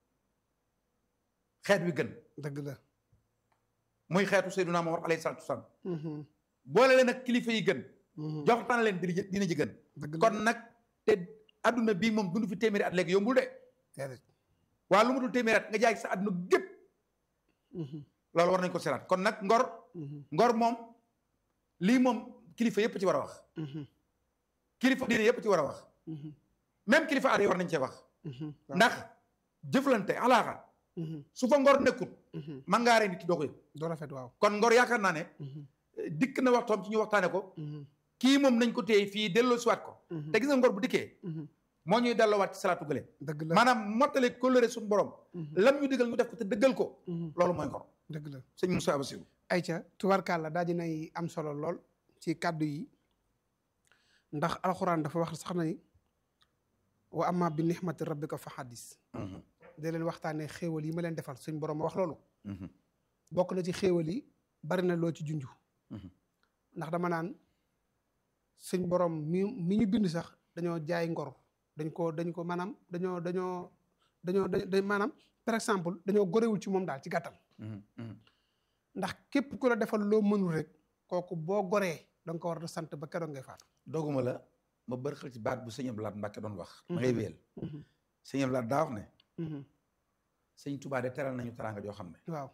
Speaker 1: xeet wi gën
Speaker 2: dëgg la
Speaker 1: muy xeetu Seydunaa Muhammad alayhi salaatu wasalaam
Speaker 2: Mhm.
Speaker 1: boole leen ak kilifa yi gën
Speaker 2: Mhm.
Speaker 1: joxtaan leen dina dina ji gën
Speaker 2: dëgg la
Speaker 1: kon nag te adduna bii moom dund fi téeméeri at léegi yombul de
Speaker 2: déedéet
Speaker 1: waa lu mu dul téeméeri at nga jaay sa adduna gépp
Speaker 2: Mhm.
Speaker 1: loolu war nañ ko seraat kon nag ngor
Speaker 2: Mhm.
Speaker 1: ngor moom lii moom kilifa yépp ci war a wax
Speaker 2: Mhm.
Speaker 1: kilifa diine yépp ci war a wax
Speaker 2: Mhm.
Speaker 1: même kilifa aada yi war nañ cee wax
Speaker 2: Mhm. waaw.
Speaker 1: ndax jëflante alaaxa
Speaker 2: Mhm.
Speaker 1: su fa ngor nekkut
Speaker 2: Mhm.
Speaker 1: man ngaa rey nit ki doo ko yëg
Speaker 2: doo rafet waaw
Speaker 1: kon ngor yaakaar naa ne
Speaker 2: Mhm.
Speaker 1: eh, dikk na waxtoom ci ñu waxtaane ko
Speaker 2: Mhm.
Speaker 1: kii moom nañ ko téye fii delloo siwaat ko
Speaker 2: Mhm.
Speaker 1: te gis nga ngor bu dikkee
Speaker 2: Mhm.
Speaker 1: moo ñuy delloowaat ci salaatu gële
Speaker 2: dëgg la
Speaker 1: maanaam mottale kóllëre suñu borom
Speaker 2: Mhm.
Speaker 1: lam ñu digal ñu def ko te dëggal ko
Speaker 2: Mhm.
Speaker 1: loolu mooy ngor
Speaker 2: dëgg la
Speaker 1: sëñ Moussa Bassirou
Speaker 2: ayca tubarkàlla daa dinay am solo lool ci kàddu yi ndax alxuraan dafa wax sax na ni wa amma bi nixmati rabbika fa xaddis da leen waxtaanee xéewal yi ma leen defal suñ borom a wax loolu bokk na ci xéewal yi bari na loo ci junju
Speaker 1: Mhm.
Speaker 2: ndax dama naan suñ borom mi mi ñu bind sax dañoo jaay ngor dañ ko dañ ko maanaam dañoo dañoo dañoo dañ maanaam par exemple dañoo gorewul ci moom daal ci gàttal ndax képp ku la defal loo mënul rek kooku boo goree da nga ko war a sant ba keroog ngay faatu.
Speaker 1: doguma la ma bërxal ci baat bu sëñ Abdou Lahad Mbacke doon wax ma ngay wéyal sëñ Abdou Lahad daa wax ne sëñ Touba de teral nañu teraanga joo xam ne
Speaker 2: waaw.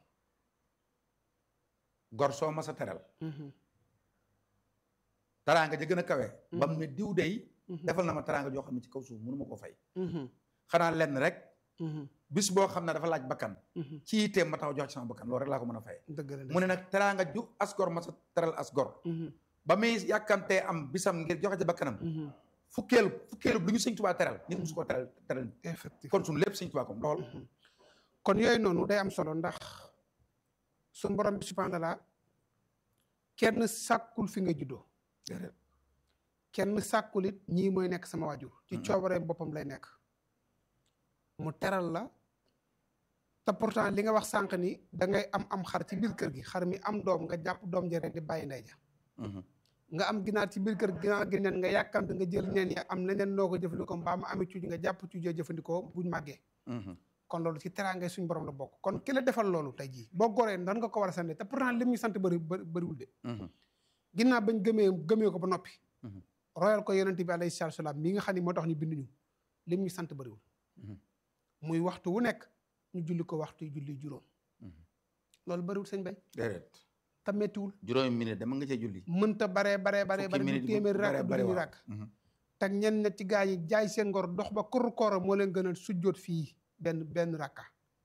Speaker 1: gor soo mas a teral teraanga ja gën a kawe ba mu ne diw day defal na ma teraanga joo xam ne ci kaw suuf mënu ma ko fay xanaa lenn rek bis boo xam ne dafa laaj bakkan ci yitteem ma taxaw jox ci sama bakkan loolu rek laa ko mën a fay
Speaker 2: dëgg la
Speaker 1: mu ne nag teraanga ju asgor ma sa teral asgor ba muy yàkkamtee am bisam ngir joxe ci bakkanam fukkeelu fukkeelu lu ñu sëñ tubaa teral nit musu ko teral teral
Speaker 2: effectivement
Speaker 1: kon suñu lépp sëñ tubaa kom lool
Speaker 2: kon yooyu noonu day am solo ndax suñu borom bi subhanahu wa taala kenn sàkkul fi nga juddoo kenn sàkkul it ñii mooy nekk sama waajur ci coobaree boppam lay nekk mu teral la te pourtant li nga wax sànq ni da ngay am am xar ci biir kër gi xar mi am doom nga jàpp doom ja rek di bàyyi ndey ja nga am ginaar ci biir kër gi ginaar gi neen nga yàkkamte nga jël neen ya am leneen noo ko jëfandikoo mbaa mu amee cuuj nga jàpp cuujee jëfandikoo buñ màggee kon loolu ci teraangay suñu borom la bokk kon ki la defal loolu tey jii boo goree nan nga ko war a sante te pourtant lim ñu sant bëri bëriwul de ginnaaw bañ gëmee gëmee ko ba noppi royal ko yonente bi alayhi salaatu salaam mi nga xam ne moo tax ñu bind ñu lim ñu sant bëriwul muy waxtu wu nekk ñu julli ko waxtu julli juróom loolu bëriwul sëñ bay
Speaker 1: déedéet
Speaker 2: te mettiwul
Speaker 1: juróomi minute dama nga cee julli
Speaker 2: mënta baree baree baree
Speaker 1: fukki
Speaker 2: bare
Speaker 1: minute
Speaker 2: du téeméeri
Speaker 1: bare
Speaker 2: rakk du
Speaker 1: bare
Speaker 2: ñu
Speaker 1: waaw.
Speaker 2: rakk te ñenn ña ci gaa yi jaay seen ngor dox ba kur koora moo leen gënal sujjóot fii benn benn rakka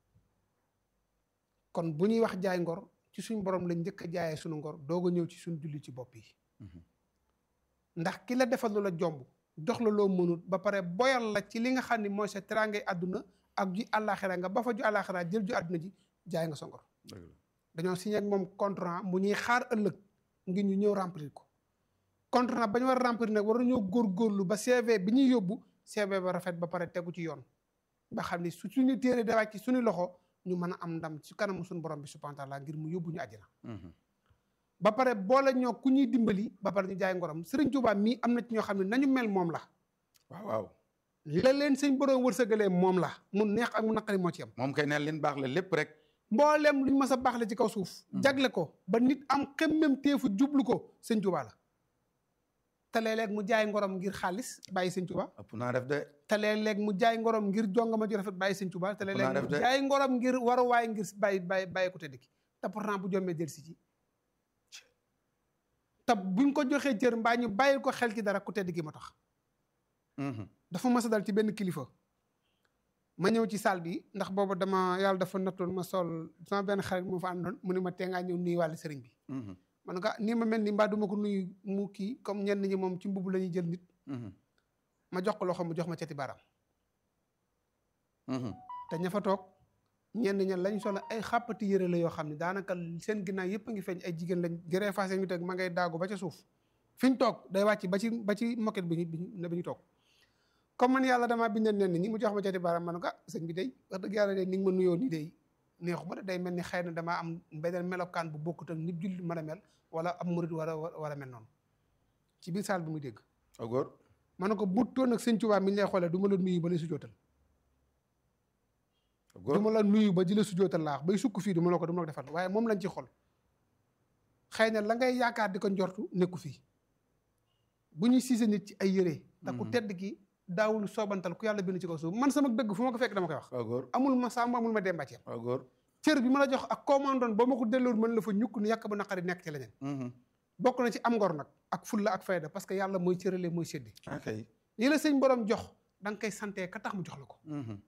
Speaker 2: kon bu ñuy wax jaay ngor ci suñ borom lañ njëkk a jaayee suñu ngor doog a ñëw ci suñ julli ci bopp yi ndax ki la defal lu la jomb jox la loo mënut ba pare boyal la ci li nga xam ne mooy sa teraangay àdduna ak ju àllaaxira nga ba fa ju àllaaxira jël ju àdduna ji jaay nga sa ngor dañoo signé ak moom contrat mu ñuy xaar ëllëg ngir ñu ñëw remplir ko contrat ba ñu war a remplir nag war nañoo góorgóorlu ba CV bi ñuy yóbbu CV ba rafet ba pare tegu ci yoon ba xam ni su suñu téere da wàcc ci suñu loxo ñu mën a am ndam ci kanamu suñu borom bi subhanahu wa taala ngir mu yóbbu ñu àjjana ba pare boole ñoo ku ñuy dimbali ba pare ñu jaay ngoram Serigne Touba mii am na ci ñoo xam ne nañu mel moom la
Speaker 1: waaw waaw
Speaker 2: la leen sëñ borom wërsëgalee moom la mu neex ak mu naqari moo ci am
Speaker 1: moom kay neen leen baax la lépp rek
Speaker 2: mboolem luñ mës a baaxle ci kaw suuf jagle ko ba nit am xemmem teefu jublu ko sëñ Touba la te léeg-léeg mu jaay ngorom ngir xaalis bàyyi sëñ Touba
Speaker 1: ëpp naa def de
Speaker 2: te léeg-léeg mu jaay ngorom ngir jongama ju rafet bàyyi sëñ Touba te
Speaker 1: naa
Speaker 2: léeg-léeg
Speaker 1: def
Speaker 2: mu
Speaker 1: de.
Speaker 2: jaay ngorom ngir waruwaay ngir bàyyi bàyyi bàyyi ko tëdd ki te pourtant bu jombee jël si ci te buñ ko joxee cër mbaa ñu bàyyi ko xel ci dara ku tedd ki ma tax dafa mas a dal ci benn kilifa ma ñëw ci salle bi ndax boobu dama yàlla dafa nattoon ma sol sama benn xarit moo fa àndoon mu ne ma tee ngaa ñëw nuyu wàllu sëriñ bi ma ne ko ah nii ma mel ni mbaa duma ko nuyu mu kii comme ñenn ñi moom ci mbubb la ñuy jël nit ma jox ko loxo mu jox ma cati baaraam te ña fa toog ñenn ña lañ solo ay xàppati yëre la yoo xam ne daanaka seen ginnaaw yëpp a ngi feeñ ay jigéen lañ gëree faase ñu teg ma ngay daagu ba ca suuf fi ñu toog day wàcc ba ci ba ci moquette bi ñu bi ñu bi ñu toog comme man yàlla damaa bindal nen ñi mu jox ma cati baaraam ma ne ko ah sëñ bi day wax dëgg yàlla de ni nga ma nuyoo nii day neexuma de day mel ni xëy na damaa am beneen melokaan bu bokkut ak nit jullit mën a mel wala am murid war a war a mel noonu ci biir saal bi muy dégg
Speaker 1: a góor
Speaker 2: ma ne ko bu toon ak sëñ Tuubaa mi ñu lay xoolee du ma la nuyu ba lay sujootal
Speaker 1: a
Speaker 2: du
Speaker 1: góor
Speaker 2: ma la nuyu ba ji la sujootal laa wax bay sukk fii du ma la ko du ma la ko defal waaye moom lañ ci xol xëy na la ngay yaakaar di ko njortu nekku fii bu ñuy siise nit ci ay yére te ku
Speaker 1: Mhm.
Speaker 2: tedd ki daawul soobantal ku yàlla bind ci kaw suuf man sama dëgg fu ma ko fekk dama koy wax
Speaker 1: a góor
Speaker 2: amul ma sàmm amul ma demba ci am
Speaker 1: a góor
Speaker 2: cër bi ma la jox ak commandant ba ma ko delloon mën la fa ñukk ni yàq ba naqari nekk ci leneen bokk na ci am ngor nag ak fulla ak fayda parce que yàlla mooy cërale mooy séddi
Speaker 1: ok
Speaker 2: yi la sëñ borom jox da nga koy santee ka tax mu jox la ko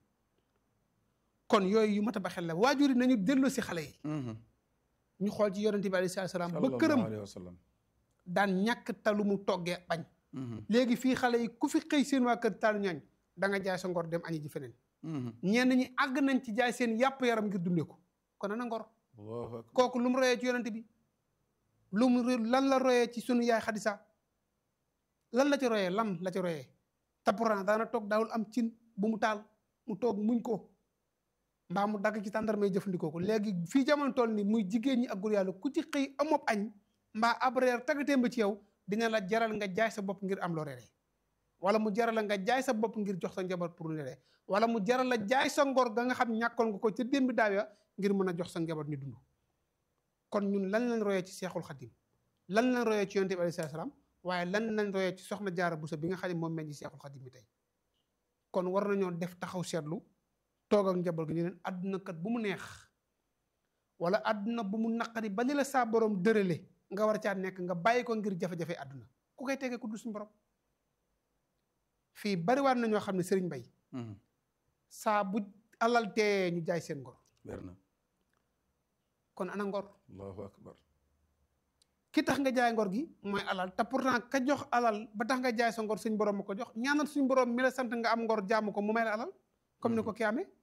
Speaker 2: kon yooyu yu mat a ba xel la waajur yi nañu delloo si xale yi ñu xool ci yonente bi alayhi salaam ba këram
Speaker 1: alayhi wa sallam
Speaker 2: daan ñàkk talu mu toggee bañ léegi fii xale yi ku fi xëy seen waa kër talu ñaañ da nga jaay sa ngor dem añi ji feneen ñenn ñi àgg nañ ci jaay seen yàpp yaram ngir dundee ko kon ana ngor
Speaker 1: Allahu akbar.
Speaker 2: kooku lu mu royee ci yonente bi lu mu ro- lan la royee ci sunu yaay xadisa lan la ci royee lan la ci royee te pourtant daana toog daawul am cin bu mu taal mu toog muñ ko mbaa mu dagg ci tàndarmay jëfandikoo ko léegi fii jamono toll ni muy jigéen ñi ak góor yàlla ku ci xëy amob añ mbaa ab reer taggatee ba ci yow dina la jaral nga jaay sa bopp ngir am loo reeree wala mu jaral la nga jaay sa bopp ngir jox sa njaboot pour reeree wala mu jaral la jaay sa ngor ga nga xam ñàkkoon nga ko ca démb daaw ya ngir mën a jox sa njaboot ñu dund kon ñun lan lañ royee ci seexul xadim lan lañ royee ci yonte bi alayhi salaam waaye lan lañ royee ci soxna jaara buso bi nga xam ne moom meñ ci seexul xadim bi tey kon war nañoo def taxaw seetlu toog ak njaboot gi ñu leen àdduna kat bu mu neex wala àdduna bu mu naqari ba li la saa borom dërale nga war caa nekk nga bàyyi ko ngir jafe-jafe àdduna ku koy tegee ku dul suñu borom fii bariwaat na ñoo xam ne sëriñ bay saa bu alal tee ñu jaay seen ngor
Speaker 1: wér na
Speaker 2: kon ana ngor
Speaker 1: allahu akbar
Speaker 2: ki tax nga jaay ngor gi mooy alal te pourtant ka jox alal ba tax nga jaay sa ngor suñ borom ma ko jox ñaanal suñ borom mi la sant nga am ngor jaamu ko mu may la alal comme ni ko ki amee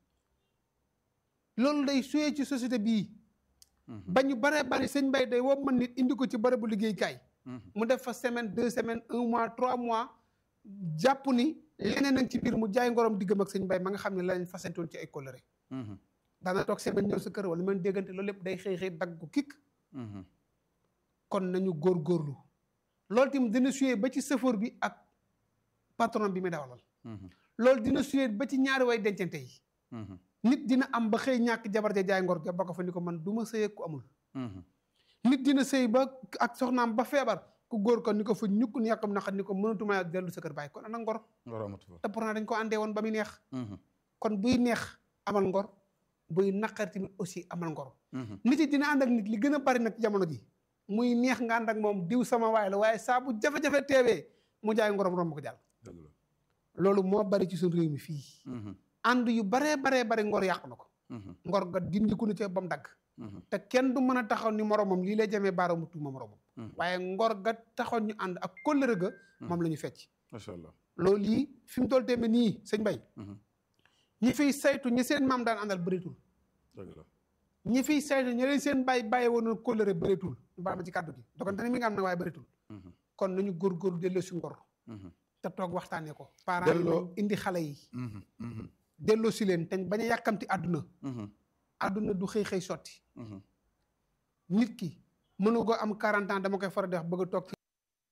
Speaker 2: loolu day suyee ci société bii ba ñu baree bari sëñ bay day woo mën nit indi ko ci bërëbu liggéeykaay mu def fa semaine deux semaines un mois trois mois jàpp ni leneen nañ ci biir mu jaay ngorom diggam ak sëñ bay ma nga xam ne lañ fasantoon ci ay kóllëre daana toog semaine ñëw sa kër wala man déggante loolu lépp day xëy xëy dagg ko kikk kon nañu góorgóorlu loolu tamit dina suyee ba ci chauffeur bi ak patron bi muy dawalal loolu dina suyee ba ci ñaari way dencante yi nit dina am ba xëy ñàkk jabar ja jaay ngor ja ba ko fa ni ko man du ma sëy ku amul nit dina sëy ba ak soxnaam ba feebar ku góor ko ni ko fa ñukk ni yàqam naqat ni ko mënatuma dellu sa kër bàyyi kon ana ngor te pourtant dañ ko àndee woon ba muy neex kon buy neex amal ngor buy naqar tamit aussi amal ngor nit yi dina ànd ak nit li gën a bari nag jamono ji muy neex nga ànd ak moom diw sama waay la waaye saa bu jafe-jafe teewee mu jaay ngorom romb ko jàll loolu moo bari ci suñu réew mi fii ànd yu baree baree bari ngor yàqu na ko ngor ga dindiku na ca ba mu dagg te kenn du mën a taxaw ni moromam lii lay jamee baaraamu tuuma moromam waaye ngor ga taxaw ñu ànd ak kóllëre ga moom la ñu fecc
Speaker 1: macha allah
Speaker 2: loolu lii fi mu toll tamit nii sëñ Bay ñi fiy saytu ñi seen maam daan àndal bëreetul ñi fiy saytu ñi leen seen bàyyi bàyyi woon kóllëre bëreetul ñu baal ma ci kàddu gi dogante ne mi nga am nag waaye bëreetul kon nañu góorgóorlu delloo si ngor te toog waxtaanee ko parents yi indi xale yi delloo si leen te bañ a yàkkamti àdduna àdduna du xëy xëy sotti nit ki mënu ko am 40 ans dama koy faral di wax bëgg a toog ci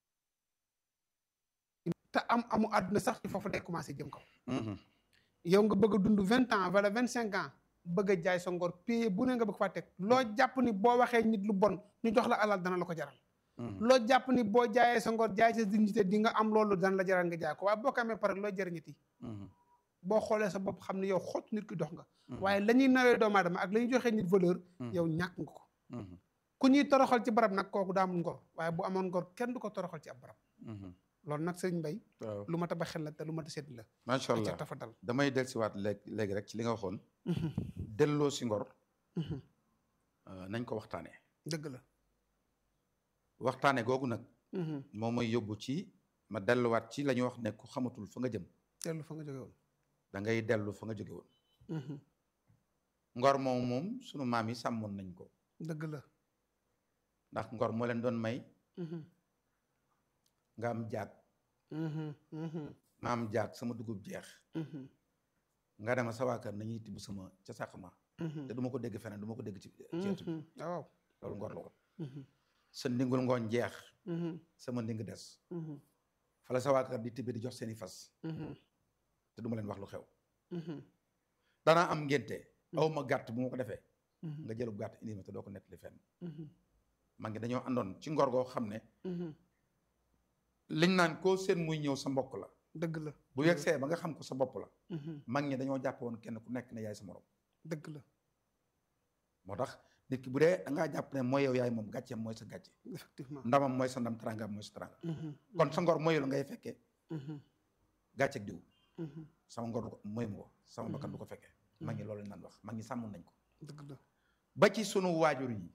Speaker 2: te am amu àdduna sax ci foofu day commencé jëm kaw yow nga bëgg a dund vingt ans wala vingt cinq ans bëgg a jaay sa ngor payé bu ne nga bëgg faa teg loo jàpp ni boo waxee nit lu bon ñu jox la alal dana la ko jaral loo jàpp ni boo jaayee sa ngor jaay sa dignité di nga am loolu dana la jaral nga jaay ko waaye boo ko amee pare loo jëriñati boo xoolee sa bopp xam ne yow xott nit ki dox nga waaye la ñuy nawee doomu aadama ak la ñuy joxee nit valeur yow ñàkk nga ko ku ñuy toroxal ci barab nag kooku daa amul ngor waaye bu amoon ngor kenn du ko toroxal ci ab barab loolu nag sëriñ Mbay lu ma tabax xel la te lu ma ta seet la
Speaker 1: macha allah
Speaker 2: tafa dal
Speaker 1: damay del siwaat léegi léegi rek ci li nga waxoon delloo si ngor nañ ko waxtaanee
Speaker 2: dëgg la
Speaker 1: waxtaane googu nag moo may yóbbu ci ma delluwaat ci la ñuy wax ne ku xamatul fa nga jëm
Speaker 2: dellu fa nga jóge woon
Speaker 1: da ngay dellu fa nga jóge woon ngor moom moom sunu maam yi sàmmoon nañ ko
Speaker 2: dëgg la
Speaker 1: ndax ngor moo leen doon may nga am jaag ma am jaag sama dugub jeex nga dema sa waa kër nañuy tibb sama ca sàq ma te du ma ko dégg feneen du ma ko dégg ci ceetu bi
Speaker 2: waaw
Speaker 1: loolu ngor la woon sa ndingul ngooñ jeex sama nding des fala sa waa kër di tibbi di jox seeni fas te du ma leen wax lu xew danaa am ngénte aw ma gàtt bu ma ko defee nga jëlub gàtt indi ma te doo ko nettali fenn maa ngi dañoo àndoon ci ngor goo xam ne liñ naan koo seen muy ñëw sa mbokk la
Speaker 2: dëgg la
Speaker 1: bu yegsee ba nga xam ko sa bopp la mag ñi dañoo jàpp woon kenn ku nekk ne yaay sa morom
Speaker 2: dëgg la
Speaker 1: moo tax nit ki bu dee da ngaa jàpp ne mooy yow yaay moom gàcceem mooy sa gàcce
Speaker 2: effectivement
Speaker 1: ndamam mooy sa ndam teraangam mooy sa teraanga kon sa ngor mooy la ngay fekkee gàcceeg diw sama ngor du ko mooy mu ko sama bakkan du ko fekkee mag ñi loolu lañ naan wax mag ñi sàmm nañ ko
Speaker 2: dëgg la
Speaker 1: ba ci sunu waajur yi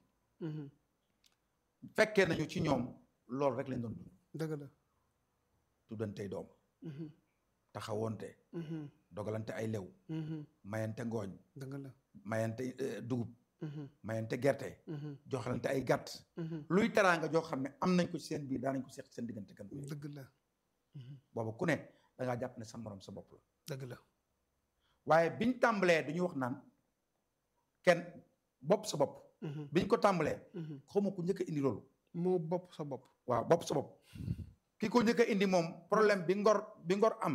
Speaker 1: fekkee nañu ci ñoom loolu rek lañ doon dund
Speaker 2: dëgg la
Speaker 1: tuddantey doom taxawoonte dogalante ay lew mayante ngooñ
Speaker 2: dëgg la
Speaker 1: mayante dugub mayante gerte joxalante ay gàtt luy teraanga joo xam ne am nañ ko ci seen biir daanañ ko seq seen diggante kan ko
Speaker 2: dëgg la
Speaker 1: booba ku ne da ngaa jàpp ne sa morom sa bopp la
Speaker 2: dëgg la
Speaker 1: waaye biñ tàmbalee du ñu wax naan kenn bopp sa bopp biñ ko tàmbalee xawma ku njëkk a indi loolu
Speaker 2: moo bopp sa bopp
Speaker 1: waaw bopp sa bopp ki ko njëkk a indi moom problème bi ngor bi ngor am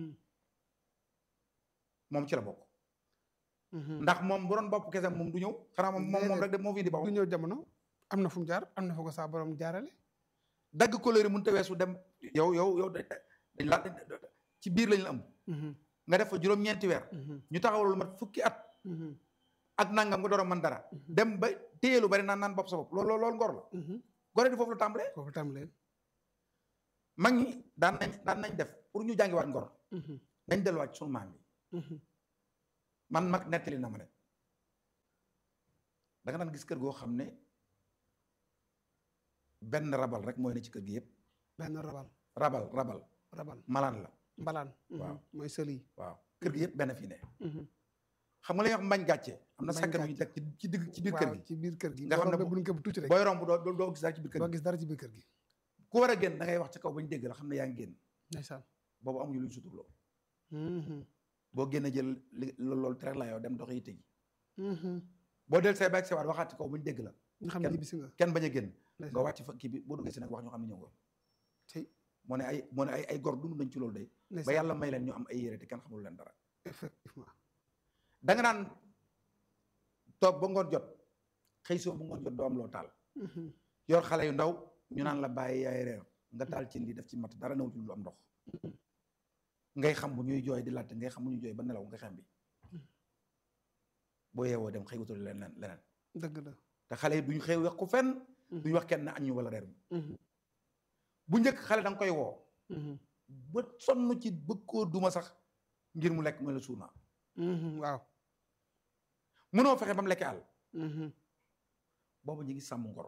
Speaker 1: moom ci la bokk ndax moom bu doon bopp kese moom du ñëw xanaa moom moom moom rek de moo fi indi
Speaker 2: du
Speaker 1: boppam
Speaker 2: ñëw jamono am na fu mu jaar am na fa ko saa borom jaarale
Speaker 1: dagg couleur yi mënut a weesu dem yow yow yow dañ la ci biir lañ la am nga def fa juróom-ñeenti weer ñu taxawal lu mat fukki at ak nangam nga door a mën dara dem ba téye lu bari naan naan bopp sa bopp loolu loolu ngor la gore di foofu la tàmbalee
Speaker 2: foofu tàmbalee
Speaker 1: mag ñi daan nañ daan nañ def pour ñu jàngiwaat ngor nañ delluwaat sunu maam yi man mag nettali na ma ne da nga daan gis kër goo xam ne benn rabal rek mooy ne ci kër gi yëpp
Speaker 2: benn rabal
Speaker 1: rabal rabal
Speaker 2: rabal
Speaker 1: malaan la
Speaker 2: mbalaan
Speaker 1: Waaw.
Speaker 2: mooy sël yi
Speaker 1: waaw kër gi yëpp benn fii ne xam nga la ñuy wax mbañ gàcce am na
Speaker 2: Mbañ
Speaker 1: sàkkat yu ñu teg ci ci digg ci biir kër
Speaker 2: waaw
Speaker 1: gi
Speaker 2: ci biir kër gi
Speaker 1: Nga xam ne
Speaker 2: boo
Speaker 1: bu-
Speaker 2: buñ ko tuuti rek
Speaker 1: booy romb doo doo- doo gis dara ci biir kër
Speaker 2: doo
Speaker 1: gi
Speaker 2: gis dara ci biir kër gi
Speaker 1: ku war a génn da ngay wax ci kaw ba ñu dégg la xam ne yaa ngi génn
Speaker 2: ndeysaan
Speaker 1: boobu amuñu lu ñu suturloo boo génn jël li loolu tere la yow dem dox yi tëji boo del say baag sewaat waxaat ci kaw ba ñu dégg la
Speaker 2: nga xam ne
Speaker 1: Kenn-
Speaker 2: ñibbisi nga
Speaker 1: kenn bañ a génn nga
Speaker 2: ndeysaan
Speaker 1: wàcc fa kii bi boo duggee si nag wax ñu xam ne ñëw nga
Speaker 2: tey
Speaker 1: moo ne ay moo ne ay ay gor dund nañ ci loolu day ba
Speaker 2: ndeysaan
Speaker 1: yàlla may leen ñu am ay yére te kenn xamul leen dara
Speaker 2: effectivement
Speaker 1: da nga naan toog ba ngoon jot xëy soo ba ngoon jot doo am loo taal yor xale yu ndaw ñu naan la bàyyi yaay reer nga taal ci li def ci mat dara newul ci lu am ndox ngay xam bu ñuy jooy di laajte ngay xam bu ñuy jooy ba nelaw nga xam bi boo yeewoo dem xëy wutal leneen leneen
Speaker 2: dëgg la
Speaker 1: te xale yi duñ xëy wax ko fenn duñ wax kenn añ ñu wala reer mi bu njëkk xale da nga koy woo ba sonn ci bëgg koo duma sax ngir mu lekk mooy la suuna
Speaker 2: waaw
Speaker 1: mënoo fexe ba mu lekkee àll boobu ñu ngi sàmm ngor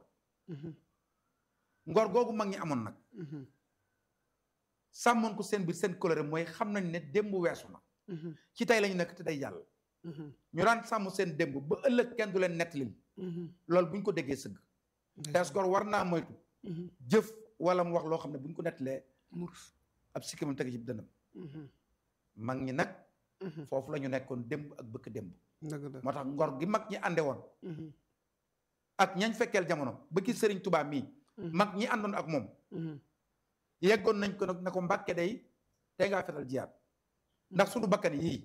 Speaker 1: ngor googu mag ñi amoon nag sàmmoon ko seen biir seen coloré mooy xam nañ ne démb weesu na ci tey lañu nekk te day jàll ñu daan sàmm seen démb ba ëllëg kenn du leen nettalil loolu bu ñu ko déggee sëgg tees gor war naa moytu jëf wala mu wax loo xam ne bu ñu ko nettalee
Speaker 2: murs
Speaker 1: ab sikkimam tege ci dënam mag ñi nag foofu la ñu nekkoon démb ak bëkk démb
Speaker 2: dëgg la
Speaker 1: moo tax ngor gi mag ñi ànde woon ak ñañ fekkeel jamono ba ci sëriñ Tuubaa mii mag ñi àndoon ak moom yeggoon nañ ko nag na ko mbàkke day tey ngaa fetal jiyaat ndax suñu bakkan yii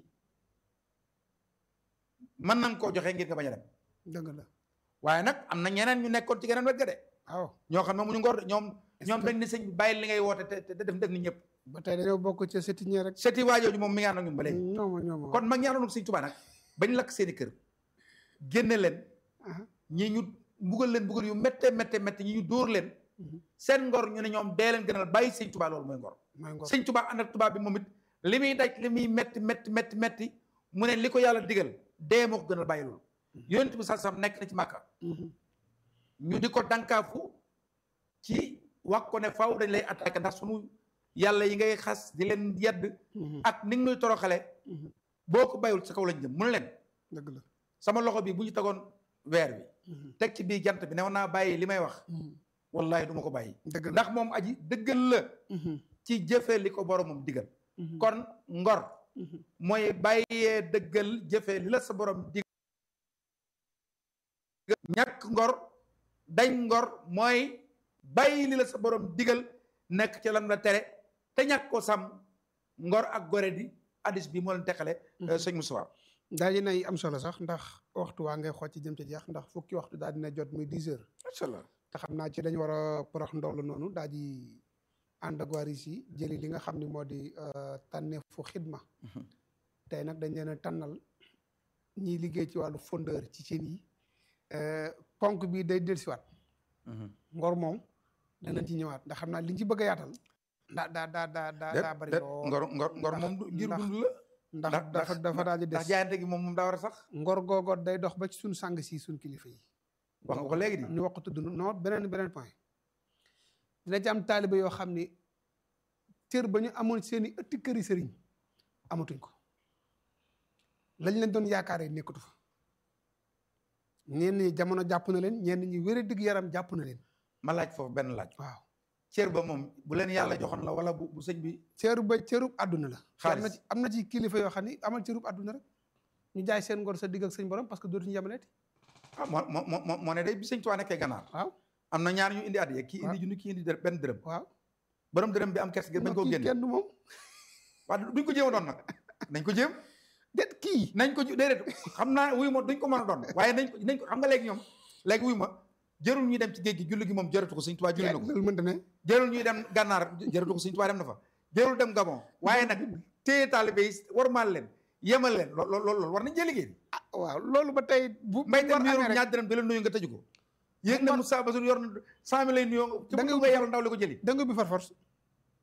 Speaker 1: mën nañ koo joxe ngir nga bañ a dem
Speaker 2: dëgg la
Speaker 1: waaye nag am na ñeneen ñu nekkoon ci geneen wet ga de
Speaker 2: waaw
Speaker 1: ñoo xam ne mu ñu ngor de ñoom
Speaker 2: Est-ce
Speaker 1: ñoom
Speaker 2: que-
Speaker 1: dañ ne sëñ bi bàyyi li ngay woote te te def def ni ñëpp
Speaker 2: ba tey dañoo bokk ca sétinière rek
Speaker 1: seti waajooju moom mi ngi ànd ak ñun ba léegi
Speaker 2: ñooma ñooma
Speaker 1: kon mag ñi àndoon ak sëñ Tuubaa nag bañ lakk seeni kër génne leen
Speaker 2: Aha.
Speaker 1: ñi ñu mbugal leen mbugal yu métte métte métte ñi ñu dóor leen seen ngor ñu ne ñoom dee leen gënal bàyyi sëñ Tuubaa loolu mooy ngor
Speaker 2: mooy ngor
Speaker 1: sëñ Tuubaa ànd ak tubaab bi moom it li muy daj li muy metti metti metti metti mu ne li ko yàlla digal dee moo ko gënal bàyyi loolu yonent bi sax nekk na ci màkka ñu di ko dankaafu ci wax ko ne faaw dañ lay attaqué ndax sunu yàlla yi ngay xas di leen yedd ak ni nga nuy toroxale boo ko bàyyul sa kaw lañ jëm mun leen
Speaker 2: dëgg la
Speaker 1: sama loxo bi bu ñu tegoon weer bi teg ci biir jant bi ne naa bàyyi li may wax wallahi du ma ko bàyyi
Speaker 2: dëgg la
Speaker 1: ndax moom aji dëggal la ci jëfe li ko boromam digal kon ngor mooy bàyyee dëggal jëfe li la sa borom digal ñàkk ngor dañ ngor mooy bàyyi li la sa borom digal nekk ci lam la tere te ñàkk ko sàmm ngor ak gore di addis bi moo leen teqale sëñ Moussa
Speaker 2: daal di nay am solo sax ndax waxtu waa ngay xool ci jëm ci jeex ndax fukki waxtu daal dina jot muy 10 heures
Speaker 1: macha allah
Speaker 2: te xam naa ci dañu war a porox ndoolu noonu daal di ànd ak waa RISI jëli li nga xam ne moo di tànneefu xidma tey nag dañ leen a tànnal ñiy liggéey ci wàllu fondeur ci cin yi ponk bi day dellusiwaat ngor moom danañ ci ñëwaat ndax xam naa liñ ci bëgg a yaatal daa daa daa daa daa daa bari lool
Speaker 1: ngor ngor ngor moom du ngir dund la
Speaker 2: ndax dafa dafa daal di
Speaker 1: ndax
Speaker 2: des
Speaker 1: jaayante gi moom moom daa war a sax
Speaker 2: ngor googoot day dox ba ci suñ sàng si suñ kilifa yi
Speaker 1: wax nga ko léegi di
Speaker 2: ñu wax ko tudd non beneen beneen point dina ci am taaliba yoo xam ni cër ba ñu amoon seen i ëtti këri sëriñ amatuñ ko lañ leen doon yaakaaree nekkatu fa ñenn ñi jamono jàpp na leen ñenn ñi wér digg yaram jàpp na leen
Speaker 1: ma laaj foofu benn laaj
Speaker 2: waaw
Speaker 1: cër ba moom bu leen yàlla joxoon la wala bu bu sëñ bi
Speaker 2: cëru ba cërub àdduna la am na
Speaker 1: Xaalis.
Speaker 2: ci am na ci kilifa yoo xam ni amal cërub àdduna rek ñu jaay seen ngor sa digg ak sëñ borom parce que dootuñu yemaleeti
Speaker 1: ah moo moo moo moo ne day bi sëñ Tuubaa nekkee ganaar
Speaker 2: waaw
Speaker 1: am na ñaar ñu indi addiya kii
Speaker 2: waaw.
Speaker 1: indi junni kii indi dërëm benn dërëm
Speaker 2: waaw
Speaker 1: borom dërëm bi am kers gi bañ koo
Speaker 2: kii
Speaker 1: génne
Speaker 2: kenn du moom
Speaker 1: waaw duñ ko jéem a doon nag nañ ko jéem
Speaker 2: déet kii
Speaker 1: nañ ko déedéet xam naa wuyu ma duñ ko mën a doon waaye nañ ko nañ ko xam nga léegi ñoom léegi wuyu ma jërul ñuy dem ci géej gi julli gi moom jëratu ko sëñ Tuubaa julli na ko
Speaker 2: loolu mënta ne
Speaker 1: jërul ñuy dem gànnaar jëratu ko sëñ Tuubaa dem na fa jërul dem Gabon waaye nag téye taalibe yi warmaal leen yemal leen lool lool loolu war nañ cee liggéey
Speaker 2: ah waaw loolu ba tey bu
Speaker 1: mbay
Speaker 2: ngor
Speaker 1: tam mi
Speaker 2: amee
Speaker 1: yor
Speaker 2: rek
Speaker 1: ñaar dërëm di la nuyu nga tëju ko yéeg na
Speaker 2: Ngor-
Speaker 1: Moussa Bassirou yor na cent mille lay nuyoo ci
Speaker 2: Da nga
Speaker 1: bu nga yàlla ndaw li ko jëli
Speaker 2: da nga bi far force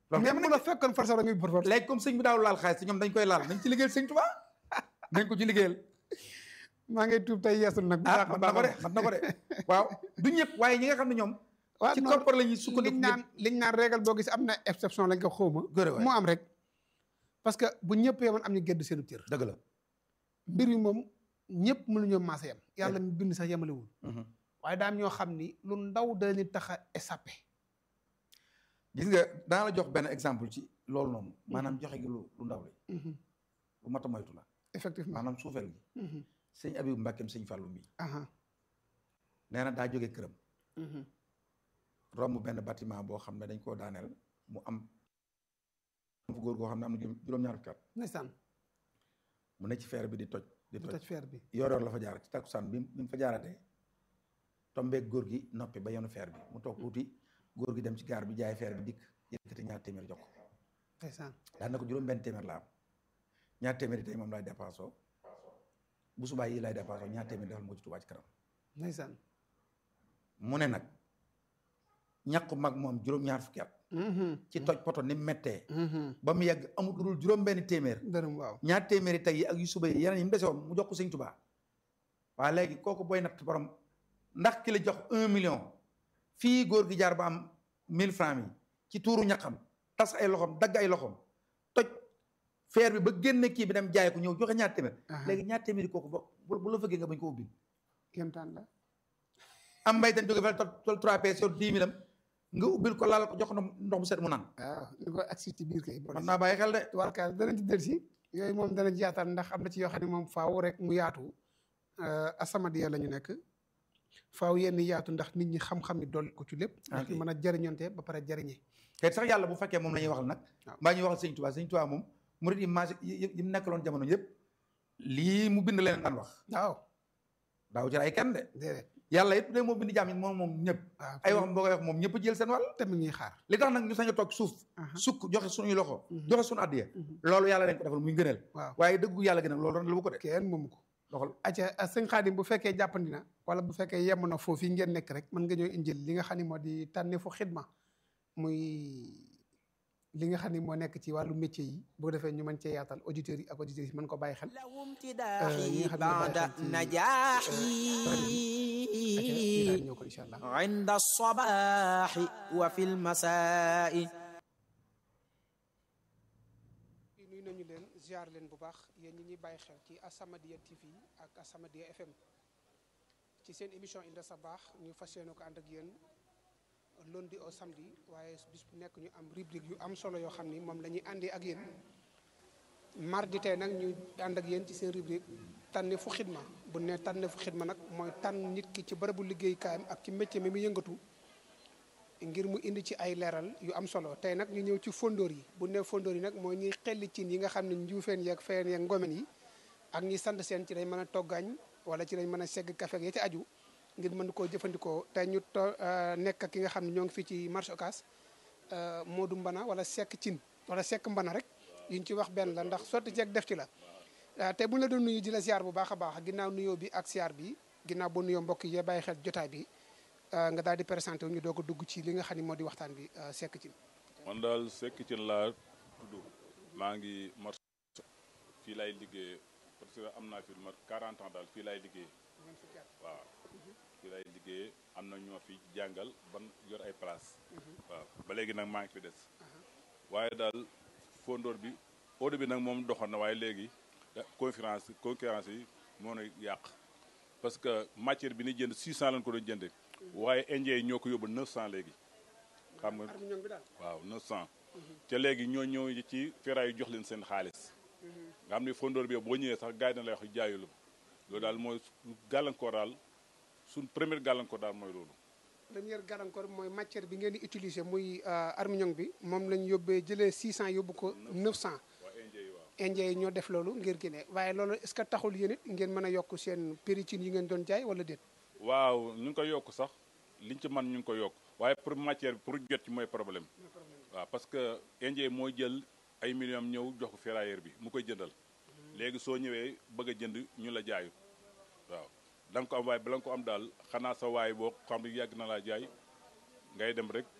Speaker 1: loolu
Speaker 2: même bu la fekkoon force da ngay for force
Speaker 1: léegi comme sëñ bi daaw laal xaalis te ñoom dañ koy laal nañ ci liggéeyal sëñ Tuubaa nañ ko ci liggéeyal
Speaker 2: maa ngay tuub tey yeesul nag bu
Speaker 1: ah
Speaker 2: baax a
Speaker 1: man na ko de
Speaker 2: baax
Speaker 1: man na ko de waaw du ñëpp waaye ñi nga xam ne ñoom
Speaker 2: waaw
Speaker 1: ci
Speaker 2: non,
Speaker 1: koppar la ñuy
Speaker 2: liñ
Speaker 1: sukkandiku
Speaker 2: naan liñ naan régal boo gis am na exception lañ ko xawma
Speaker 1: góore waay
Speaker 2: moo am rek parce que bu ñëpp yemoon am ñu gedd seenu cër
Speaker 1: dëgg la
Speaker 2: mbir yi moom ñëpp mënuñoo maase yem yàlla mi bind sax yemalewul
Speaker 1: Mhm.
Speaker 2: waaye daam ñoo xam ni lu ndaw da leen tax a échappé
Speaker 1: gis nga dana la jox benn exemple ci loolu noonu maanaam joxe gi lu lu ndaw li lu mat a moytu la
Speaker 2: effectivement
Speaker 1: maanaam suufeel gi
Speaker 2: Mhm.
Speaker 1: sëñ Abibu Mbàkkeem sëñ Fàllu mi
Speaker 2: aha
Speaker 1: nee na daa jóge këram
Speaker 2: Mhm.
Speaker 1: romb benn bâtiment boo xam ne dañ koo daaneel mu am fu góor goo xam ne am na juróom- juróom-ñaar fukki at
Speaker 2: ndeysaan
Speaker 1: mu ne ci feer bi di toj di
Speaker 2: bu
Speaker 1: toj
Speaker 2: toj feer bi
Speaker 1: yor yor la fa jaar ci takkusaan bi bi mu fa jaaratee tombeeg góor gi noppi ba yenu feer bi mu toog tuuti góor gi dem ci gaar bi jaay feer bi dikk yëkkati ñaar téeméer jox ko
Speaker 2: ndeysaan
Speaker 1: daan na ko juróom benn téeméer la am ñaar téeméer yi tey moom laay dépassoo bu subaa yi laay dépassoo ñaar téeméer defal moo ci Tuubaa ci kanam
Speaker 2: ndeysaan
Speaker 1: mu ne nag ñàkku mag moom juróom-ñaar fukki at
Speaker 2: Mhm.
Speaker 1: ci toj poto ni mu méttee
Speaker 2: Mhm.
Speaker 1: ba mu yegg amul lu dul juróom benn téeméer
Speaker 2: dërëm waaw
Speaker 1: ñaar téeméeri tey yi ak yu suba yi yeneen yi mu dese woon mu jox ko sëñ Tuubaa waaye léegi kooku booy natt borom ndax ki la jox un million fii góor gi jaar ba am mille francs yi ci tuuru ñaqam tas ay loxom dagg ay loxom toj feer bi ba génne kii bi dem jaay ko ñëw joxe ñaar téeméer
Speaker 2: Aha.
Speaker 1: léegi ñaar téeméeri kooku ba bu bu la fëggee nga bañ ko ubbi
Speaker 2: kéemtaan la
Speaker 1: am mbay tan jóge fa tol tol trois pièces yor dix mille am nga ubbil ko laal ko jox ndox ndox mu set mu naan
Speaker 2: waaw ñu ko agsi ci biir kay
Speaker 1: man naa bàyyi xel de
Speaker 2: tubaarkaal danañ ci del si yooyu moom danañ ci yaatal ndax am na ci yoo xam ne moom faaw rek mu yaatu asamadiya la ñu nekk faaw yenn yaatu ndax nit ñi xam-xam yi dolli ko ci lépp ndax ñu
Speaker 1: Ok.
Speaker 2: mën a jëriñonte ba pare jëriñe
Speaker 1: te sax yàlla bu fekkee moom la ñuy waxal nag
Speaker 2: waaw.
Speaker 1: mbaa ñuy waxal sëñ Tuubaa sëñ Tuubaa moom murid yi maas yi yi mu nekkaloon jamono yëpp lii mu bind leen daan wax
Speaker 2: waaw
Speaker 1: daaw ci ay kenn de
Speaker 2: déedéet
Speaker 1: yàlla it de moo bind jaam yi moom moom ñëpp
Speaker 2: waaw
Speaker 1: ay waxam boo koy wax moom ñëpp jël seen wàll
Speaker 2: tamit ñuy xaar
Speaker 1: li tax nag ñu sañ a toog suuf
Speaker 2: Aha.
Speaker 1: sukk joxe suñuy loxo
Speaker 2: Mhm.
Speaker 1: joxe suñu addiya
Speaker 2: Mhm.
Speaker 1: loolu yàlla leen ko defal muy ngëneel
Speaker 2: waaw
Speaker 1: waaye dëggu yàlla gën a loolu ren la bu ko de
Speaker 2: kenn moomu ko
Speaker 1: doxal
Speaker 2: acca sëñ Xaadim bu fekkee jàppandi na wala bu fekkee yemm na foofu yi ngeen nekk rek mën nga ñëw injil li nga xam ne moo di tànneefu xidma muy li nga xam ne moo nekk ci wàllu métier yi boo defee ñu mën cee yaatal auditeurs yi ak auditrices yi mën ko bàyyi xel
Speaker 3: لو
Speaker 2: ñi
Speaker 3: امتداحي
Speaker 2: nga xam ne
Speaker 3: بعد
Speaker 2: bàyyi xel ci-
Speaker 3: نجاحي
Speaker 2: acca ñu daal ñëw ko incha allah
Speaker 3: عند الصباح وفي المساء
Speaker 2: nuyu nañu leen ziar leen bu baax yéen ñi ñuy bàyyi xel ci As-Samadiyya TV ak As-Samadiyya FM ci seen émission Inda Sabaax ñu fas yéene ko ànd ak yéen lundi au samedi waaye bis bu nekk ñu am rubrique yu am solo yoo xam ni moom la ñuy àndee ak yéen mardi tey nag ñu ànd ak yéen ci seen rubrique tànne fu xidma bu ne tànne fu xidma nag mooy tànn nit ki ci bërëbu liggéeykaayam ak ci métier mi mu yëngatu ngir mu indi ci ay leeral yu am solo tey nag ñu ñëw ci fondoor yi bu ne fondoor yi nag mooy ñuy xelli cin yi nga xam ne njuufeen yeeg fayeen yeeg ngomen yi ak ñi sant seen ci dañ mën a toggaañ wala ci dañ mën a segg kafe ak ya ci aju ngir mën koo jëfandikoo tey ñu to nekk ak ki nga xam ne ñoo ngi fii ci marché Ocass Modou Mbana wala sekk cin wala sekk mbana rek yuñ ci wax benn la ndax sotti ceeg def ci la te bu ñu la doon nuyu di la ziar bu baax a baax ginnaaw nuyoo bi ak ziar bi ginnaaw boo nuyoo mbokk yi bàyyi xel jotaay bi nga daal di présenté wu ñu doog a dugg ci li nga xam ne moo di waxtaan bi sekk cin
Speaker 4: man daal sekk ci laa tudd maa ngi marché fii lay liggéey parce que am naa fi lu mat 40 ans daal fii lay liggéey waaw fii lay liggéey am na ñoo fi jàngal ban yor ay place waaw ba léegi nag maa ngi fi des waaye daal fondoor bi eau bi nag moom doxoon na waaye léegi conférence concurrence yi moo na yàq parce que matière bi ni jënd 600 lañ ko doon jënde waaye indien yi ñoo ko yóbbu 900 léegi xam nga
Speaker 2: armiñong bi daal
Speaker 4: waaw 900 te léegi ñoo ñëw ci ferraille yu jox leen seen xaalis nga xam ne fondoor bi boo ñëwee sax gars yi na lay wax jaayulu loolu daal mooy gàllankoor daal suñ première gàllankoor daal mooy loolu
Speaker 2: première gàllankoor bi mooy matière bi ngeen di utiliser muy armiñong bi moom lañ yóbbee jëlee 600 yóbbu ko 900
Speaker 4: waa indien yi waaw
Speaker 2: indien yi ñoo def loolu ngir génne waaye loolu est ce que taxul yéen it ngeen mën a yokk seen prix cin yi ngeen doon jaay wala déet
Speaker 4: waaw ñu ngi ko yokk sax liñ ci man ñu ngi ko yokk waaye pour matière bi pour jot ci mooy problème waaw parce que indien yi mooy jël ay millions ñëw jox ko ferrailleur bi mu koy jëndal léegi soo ñëwee bëgg a jënd ñu la jaayu waaw da nga ko am waaye bala nga ko am daal xanaa sa waay boo xam ne yàgg na laa jaay ngay dem rek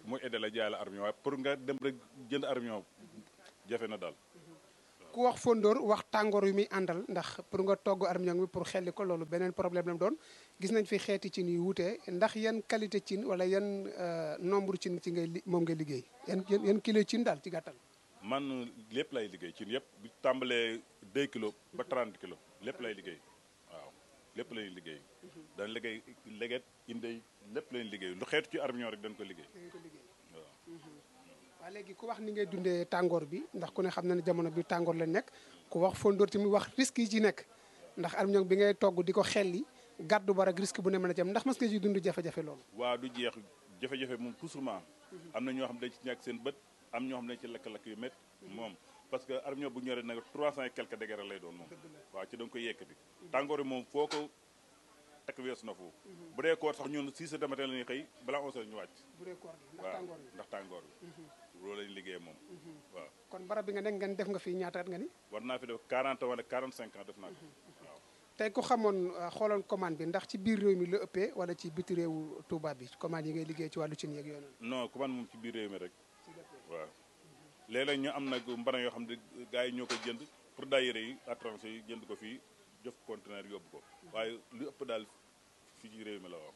Speaker 4: mooy aidé la jaay la armion waaye pour nga dem rek jënd armion jafe na daal
Speaker 2: ku wax fondoor wax tàngoor yu muy àndal ndax pour nga togg armiñong bi pour xelli ko loolu beneen problème la mu doon gis nañ fi xeeti cin yu wuute ndax yan qualité cin wala yan nombre cin ci ngay li moom ngay liggéey yan yan yan kilo cin daal ci gàttal
Speaker 4: man lépp lay liggéey ci yëpp bu tàmbalee 2 kilos ba 30 kilos lépp lay liggéey waaw lépp lay liggéey dañ liggéey leget indey lépp lañ liggéey lu xeetu ci armion rek dañ ko liggéey waaw
Speaker 2: waaw léegi ku wax ni ngay dundee tàngoor bi ndax ku ne xam na ne jamono bi tàngoor lañ nekk ku wax fondoor tamit wax risque yi ci nekk ndax armiñong bi ngay togg di ko xelli gàddu ba rek risque bu ne mën a jëm ndax mas nga ci dund jafe-jafe loolu
Speaker 4: waa du jeex jafe-jafe moom toujours am na ñoo xam dañ ci ñàkk seen bët am ñoo xam dañ ci lakk-lakk yu métti moom parce que armion bu ñoree nag trois cent et quelques degré lay doon moom waaw ci da nga koy yekkati tàngoor bi moom foo ko takk weesu na foofu bu dee koor sax ñun six heures de matin la ñuy xëy balaa onze heures ñu wàcc
Speaker 2: bu dee koor gi ndax
Speaker 4: waaw
Speaker 2: tàngoor bi
Speaker 4: ndax tàngoor bi loolu lañu liggéey moom waaw
Speaker 2: kon barab bi nga nekk ngeen def nga fi ñaata at nga ni
Speaker 4: war naa fi def 40 wala 45 ans def naa ko waaw
Speaker 2: tey ku xamoon euh, xooloon commande bi ndax ci biir réew mi la ëppee wala ci biti réewu Touba bi commande yi ngay liggéey ci wàllu cin yeeg yooyu noonu
Speaker 4: non ku man moom ci biir réew mi rek waaw léeg-léeg ñu am nag mbana yoo xam ne gars yi ñoo koy jënd pour daayira yi étranger yi jënd ko fii jëf conteneur yóbbu ko waaye lu ëpp daal fii ci réew mi la wax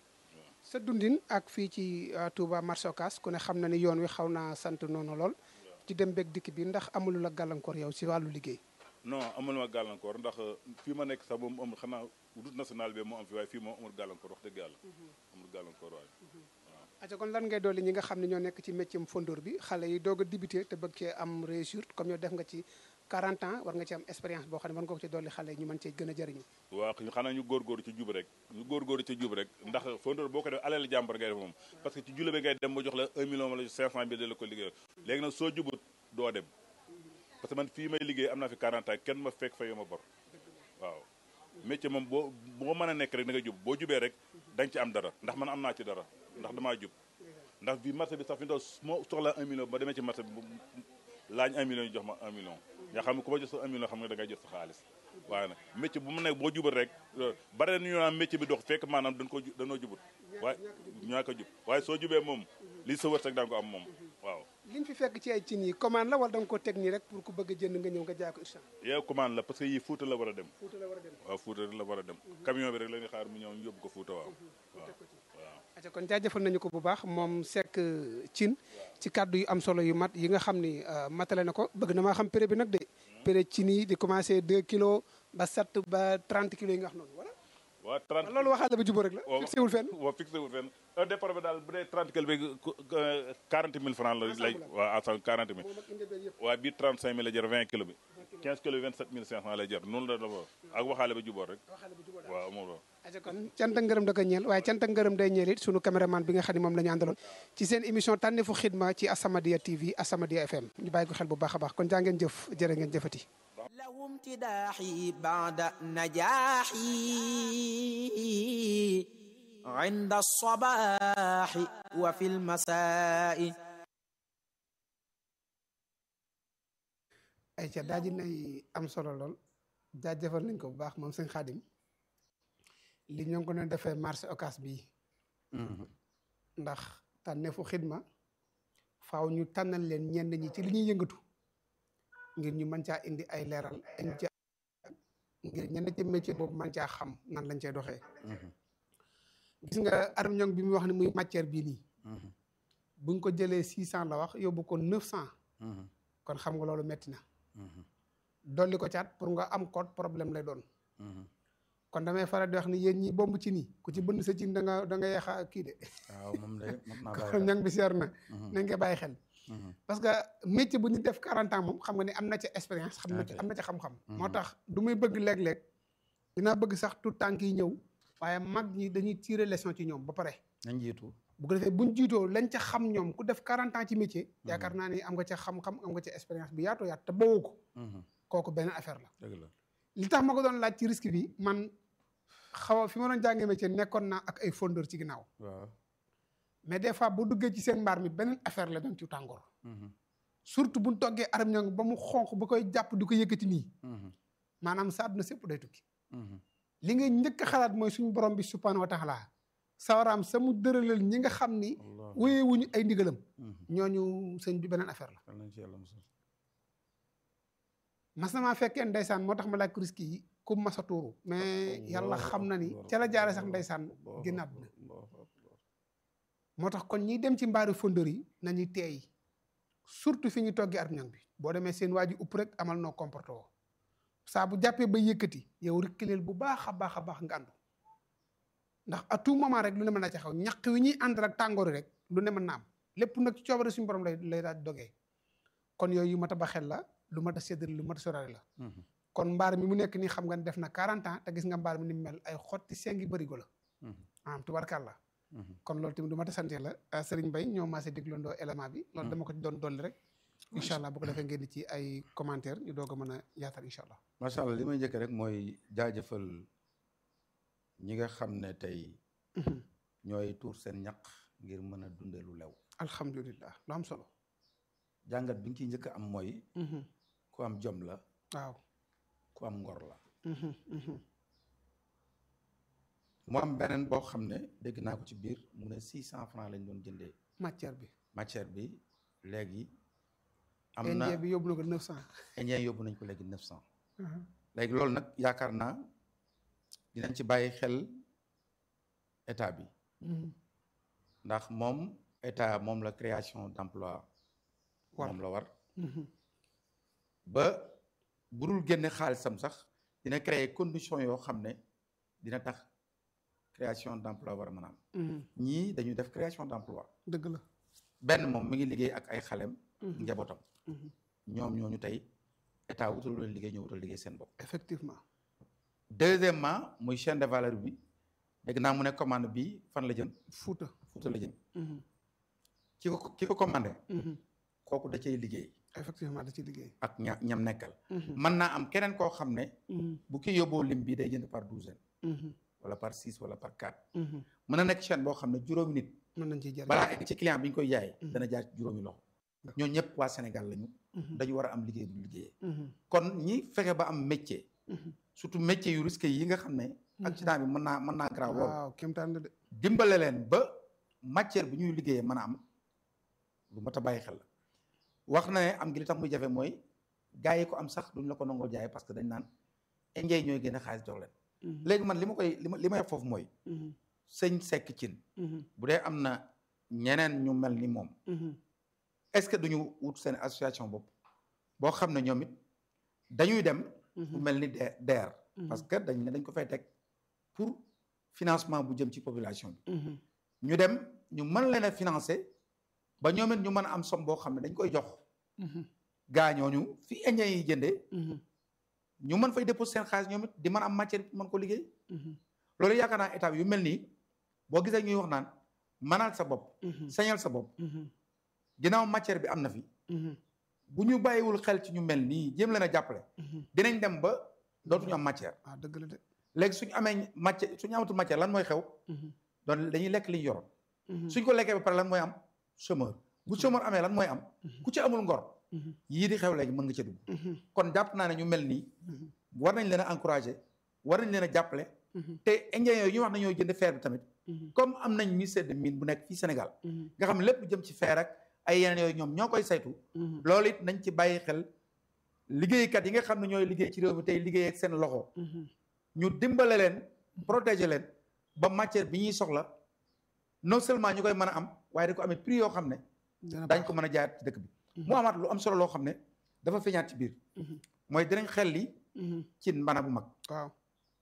Speaker 2: sa dundin ak fii ci euh, Touba marché Ocass ku ne xam na ni yoon wi xaw naa sant noonu lool ci dem beeg dikk bi ndax amulu la gàllankoor yow ci wàllu liggéey
Speaker 4: non amul ma gàllankoor ndax fii ma nekk sax moom amul xanaa route nationale bi moo am fi waaye fii moom amul gàllankoor wax dëgg yàlla amul gàllankoor waaye
Speaker 2: aca kon lan ngay dolli ñi nga xam ne ñoo nekk ci métier fondoor bi xale yi doog a débuté te bëgg cee am réussite comme yow def nga ci 40 ans war nga ci am expérience boo xam ne mën nga ko ci dolli xale yi ñu mën cee gën a jëriñu
Speaker 4: waaw xanaa ñu góorgóorlu ci jub rek ñu góorgóorlu ci jub rek ndax fondoor boo ko def alal jàmbar ngay def moom parce que ci jule bi ngay dem ba jox la 1 million wala 500 mille de la ko liggéey léegi nag soo jubut doo dem parce que man fii may liggéey am naa fi 40 ans kenn ma fekk fa yo ma bor waaw métier moom boo boo mën a nekk rek da nga jub boo jubee rek da nga ci am dara ndax man am naa ci dara ndax damaa jub ndax bi marché bi sax fi mu toll moo soxla 1 million ba demee ci marché bi laañ 1 million ñu jox ma 1 million nga xam ne ku ma jox sa 1 million xam nga da ngay jot sa xaalis waaye nag métier bu mu nekk boo jubal rek bare na ñu naan métier bi dox fekk maanaam dañ ko dañoo jubut waaye ñaa ko jub waaye soo jubee moom lii sa wërsëg da nga ko am moom waaw
Speaker 2: liñ fi fekk ci ay cin yi commande la wala da nga ko teg nii rek pour ku bëgg a jënd nga ñëw nga jaay ko instant
Speaker 4: yow commande la parce que yii Fuuta la war a dem
Speaker 2: Fuuta la war a dem
Speaker 4: waaw Fuuta la war a dem camion bi rek la ñuy xaar mu ñëw ñu yóbbu ko Fuuta waaw waaw waaw
Speaker 2: aca kon jaajëfal nañu ko bu baax moom Seck Thine ci kàddu yu am solo yu mat yi nga xam ni matale na ko bëgg na maa xam prix bi nag de prix cin yi di commencé 2 kilos ba 7 ba 30 kilos yi nga wax noonu wala
Speaker 4: waaw 30
Speaker 2: loolu waxaale ba jubóo rek la
Speaker 4: waaw
Speaker 2: fixé wul fenn
Speaker 4: waaw fixé wul fenn un départ bi daal bu dee 30 kilo bi 40 000 francs la lay waaw ensemble 40 000
Speaker 2: moom ak indi beeg yëpp
Speaker 4: waaye bii 35 000 la jar 20 kilo bi 15 kilo bi 27 500 lay jar noonu la dafa ak waxaale ba jubóor rek
Speaker 2: waxaale ba jubóo daal
Speaker 4: waaw moom la
Speaker 2: aca kon cant ak ngërëm da ko ñeel waaye cant ak ngërëm day ñeel it sunu caméraman bi nga xam ne moom la ñu àndaloon ci seen émission tànneefu xidma ci Asamadia TV Asamadia FM ñu bàyyi ko xel bu baax a baax kon jaa ngeen jëf jërë ngeen jëfati
Speaker 3: له امتداحي بعد نجاحي عند الصباح وفي المساء
Speaker 2: ay ca daa ji nay am solo lool jaajëfal nañ ko bu baax moom sëñ Xaadim li ñoo ngi ko doon defee marché Ocass bii ndax tànneefu xidma faaw ñu tànnal leen ñenn ñi ci li ñuy yëngatu ngir ñu mën caa indi ay leeral indi ca ngir ñenn ci métier boobu mën caa xam nan lañ cay doxee gis nga armiñong bi muy wax ni muy matière bii nii buñ ko jëlee six cent la wax yóbbu ko neuf cent kon xam nga loolu metti na dolli ko caat pour nga am code problème lay doon kon damay faral di wax ni yéen ñi bomb ci nii ku ci bënn sa cin da nga da nga yeexa kii de
Speaker 1: waaw moom de mën naa bàyyi
Speaker 2: kon ñang bi seer na nañ nga bàyyi xel
Speaker 1: xel.
Speaker 2: parce que métier bu ñu def 40 ans moom xam nga ni am na ca expérience xam na ci am na ca xam-xam moo tax du muy bëgg léeg-léeg dinaa bëgg sax tout tànk yi ñëw waaye mag ñi dañuy tirer leçon ci ñoom ba pare
Speaker 1: nañ jiitu.
Speaker 2: bu ko defee buñ jiitoo lañ ca xam ñoom ku def 40 ans ci métier yaakaar naa ni am nga ca xam-xam am nga ca expérience bi yaatoo yaat te bawoo ko kooku benn affaire la
Speaker 1: dëgg la.
Speaker 2: li tax ma ko doon laaj ci risque bi man xaw a fi ma doon jàngee métier nekkoon naa ak ay fondeur ci ginnaaw
Speaker 1: waaw.
Speaker 2: mais des fois bu duggee ci seen mbaar mi beneen affaire la doon ci tàngoor surtout buñ toggee aram ñang ba mu xonq ba koy jàpp di ko yëkkati nii maanaam sa àdduna sépp day tukki li ngay njëkk a xalaat mooy suñu borom bi subhanahu wa taala sawaraam sa mu dëralal ñi nga xam ni wéyee wuñu ay ndigalam ñooñu sëñ bi beneen affaire la
Speaker 1: yal nañ ci yàlla musal
Speaker 2: mas na maa fekkee ndeysaan moo tax ma laaj kuriski yi ku mas a tuuru mais yàlla xam na ni ca la jaare sax ndeysaan génnaat na moo tax kon ñiy dem ci mbaari fondeur yi nañuy teey surtout fi ñu toggee armiñong bi boo demee seen waa ji upp rek amal noo comporté woo saa bu jàppee ba yëkkati yow rekkileel bu baax a baax a baax nga àndu ndax à tout moment rek lu ne mën na ci xaw ñaq wi ñuy ànd ak tàngoori rek lu ne mën na am lépp nag ci coobare suñu borom lay lay daal dogee kon yooyu yu mat a ba xel la lu mat a séddale lu mat a soraale la kon mbaar mi mu nekk nii xam nga ne def na 40 ans te gis nga mbaar mi ni mu mel ay xotti sengi bërigo la am tubarkàlla kon loolu tamit du mat a sant la Serigne Mbaye ñoo maasee dégloondoo élément bi loolu dama ko ci doon dolli rek incha allah bu ko defee ngeen di ci ay commentaire ñu doog a mën a yaatal incha allah
Speaker 1: macha allah li may njëkk rek mooy jaajëfal ñi nga xam ne tey ñooy tuur seen ñaq ngir mën a dunde lu lew
Speaker 2: alhamdulilah lu am solo
Speaker 1: jàngat bi nga ciy njëkk am mooy ku am jom la
Speaker 2: waaw
Speaker 1: ku am ngor la mu am beneen boo xam ne dégg naa ko ci biir mu ne six cent francs lañ doon jëndee
Speaker 2: matière bi
Speaker 1: matière bi léegi am na
Speaker 2: indien bi yóbbu na ko neuf cent
Speaker 1: indien yóbbu nañ ko léegi neuf cent léegi loolu nag yaakaar naa dinañ ci bàyyi xel état bi ndax moom état moom la création d'emploi moom la war ba budul génne xaalisam sax dina créer condition yoo xam ne dina tax création d'emploi war a mën a am ñii dañuy def création d'emploi
Speaker 2: dëgg la
Speaker 1: benn moom mi ngi liggéey ak ay xalem njabootam ñoom ñooñu tey état wutal leen liggéey ñoo wutal liggéey seen bopp
Speaker 2: effectivement
Speaker 1: deuxièmement muy chaîne de valeur bi dégg naa mu ne commande bi fan la jëm
Speaker 2: Fuuta
Speaker 1: Fuuta la jëm ki ko ki ko commandé kooku da cay liggéey
Speaker 2: effectivement da ci liggéey
Speaker 1: ak ña ñam nekkal mën naa am keneen koo xam ne bu ki yóbboo lim bi day jënd par douzaine wala par six wala par quatre mën na nekk chaîne boo xam ne juróomi nit
Speaker 2: mën nañ ciy jëriñ
Speaker 1: balaa egg ci client bi ñu koy jaay dana jaar ci juróomi loxo ñoo ñëpp waa Sénégal lañu dañu war a am liggéey bu liggéeyee kon ñi fexe ba am métier surtout métier yu risqué yi nga xam ne accident bi mën naa mën naa grave lool
Speaker 2: waaw kéemtaan la de
Speaker 1: dimbale leen ba matière bi ñuy liggéeyee mën a am lu mat a bàyyi xel la wax na ne am gi li tax muy jafe mooy gars yi ko am sax duñ la ko nangoo jaay parce que dañ naan indien ñooy génne xaalis jox leen léegi man li ma koy li ma li may wax foofu mooy sëñ sekk cin bu dee am na ñeneen ñu mel ni moom est-ce que duñu wut seen association bopp boo xam ne ñoom it dañuy dem bu mel ni de DER parce que dañ ne dañ ko fay teg pour financement bu jëm ci population bi ñu dem ñu mën leen a financer ba ñoom it ñu mën a am somme boo xam ne dañ koy jox gaa ñooñu fi indien yi jëndee ñu mën fay déposer seen xaalis ñoom it di mën a am matière mën ko liggéey loolu yaakaar naa état yu mel nii boo gisee ñuy wax naan mënal sa bopp sañal sa bopp ginnaaw matière bi am na fi bu ñu bàyyiwul xel ci ñu mel nii jéem leen a jàppale dinañ dem ba dootuñu am matière
Speaker 2: ah dëgg la de
Speaker 1: léegi suñu amee matière suñu amatul matière lan mooy xew doon dañuy lekk li ñu yoroon suñ ko lekkee ba pare lan mooy am chômeur bu chômeur amee lan mooy am ku ci amul ngor yii di xew léegi mën nga ca dugg kon jàpp naa ne ñu mel nii war nañ leen a encourager war nañ leen a jàppale te indien yooyu ñu wax nañoo jënd fer bi tamit comme am nañ ministère de mine bu nekk fii Sénégal nga xam ne lépp jëm ci fer ak ay yeneen yooyu ñoom ñoo koy saytu loolu it nañ ci bàyyi xel liggéeykat yi nga xam ne ñooy liggéey ci réew mi tey liggéey ak seen loxo ñu dimbale leen protéger leen ba matière bi ñuy soxla non seulement ñu koy mën a am waaye da ko amee prix yoo xam ne dañ ko mën a jaayaat ci dëkk bi mu amaat lu am solo loo xam ne dafa feeñaat ci biir mooy dinañ xel li ci mbana bu mag
Speaker 2: waaw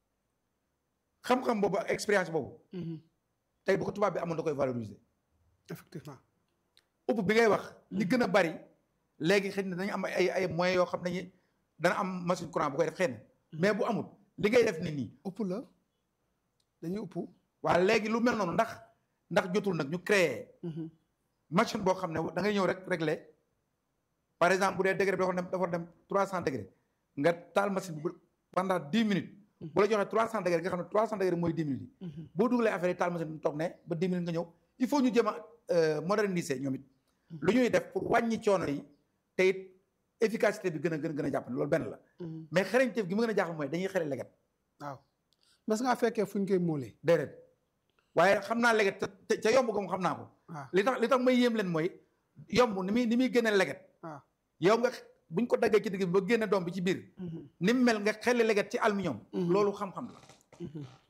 Speaker 1: xam-xam boobu ak expérience boobu tey bu ko tubaab bi amoon da koy valoriser
Speaker 2: effectivement
Speaker 1: upp bi ngay wax li gën a bari léegi xëy na dañu am ay ay moyens yoo xam ne dana am machine courant bu koy def xëy na mais bu amul li ngay def ni nii
Speaker 2: upp la dañuy upp
Speaker 1: waaw léegi lu mel noonu ndax ndax jotul nag ñu créer machine boo xam ne da ngay ñëw rek régler par exemple bu dee degré bi dafa dem dafa dem trois cent degré nga taal machine bi pendant dix minutes bu la joxee trois cent degré nga xam ne trois cent degré mooy dix minutes yi boo dugalee affaire yi taal machine bi toog ne ba dix minutes nga ñëw il faut ñu jëm a moderniser ñoom it lu ñuy def pour wàññi coono yi te it efficacité bi gën a gën gën a jàpp ne loolu benn la mais xereñteef gi mu gën a jaaxal mooy dañuy xere leget
Speaker 2: waaw mas ngaa fekkee fu ñu koy móolee
Speaker 1: déedéet waaye xam naa leget te ca yomb ko mu xam naa ko
Speaker 2: waaw
Speaker 1: li tax li tax may yéem leen mooy yomb ni muy ni muy gën a leget
Speaker 2: waaw
Speaker 1: yow nga buñ ko daggee ci digg bi ba génne doom bi ci biir ni mu mel nga xelli leget ci aluminium loolu xam-xam la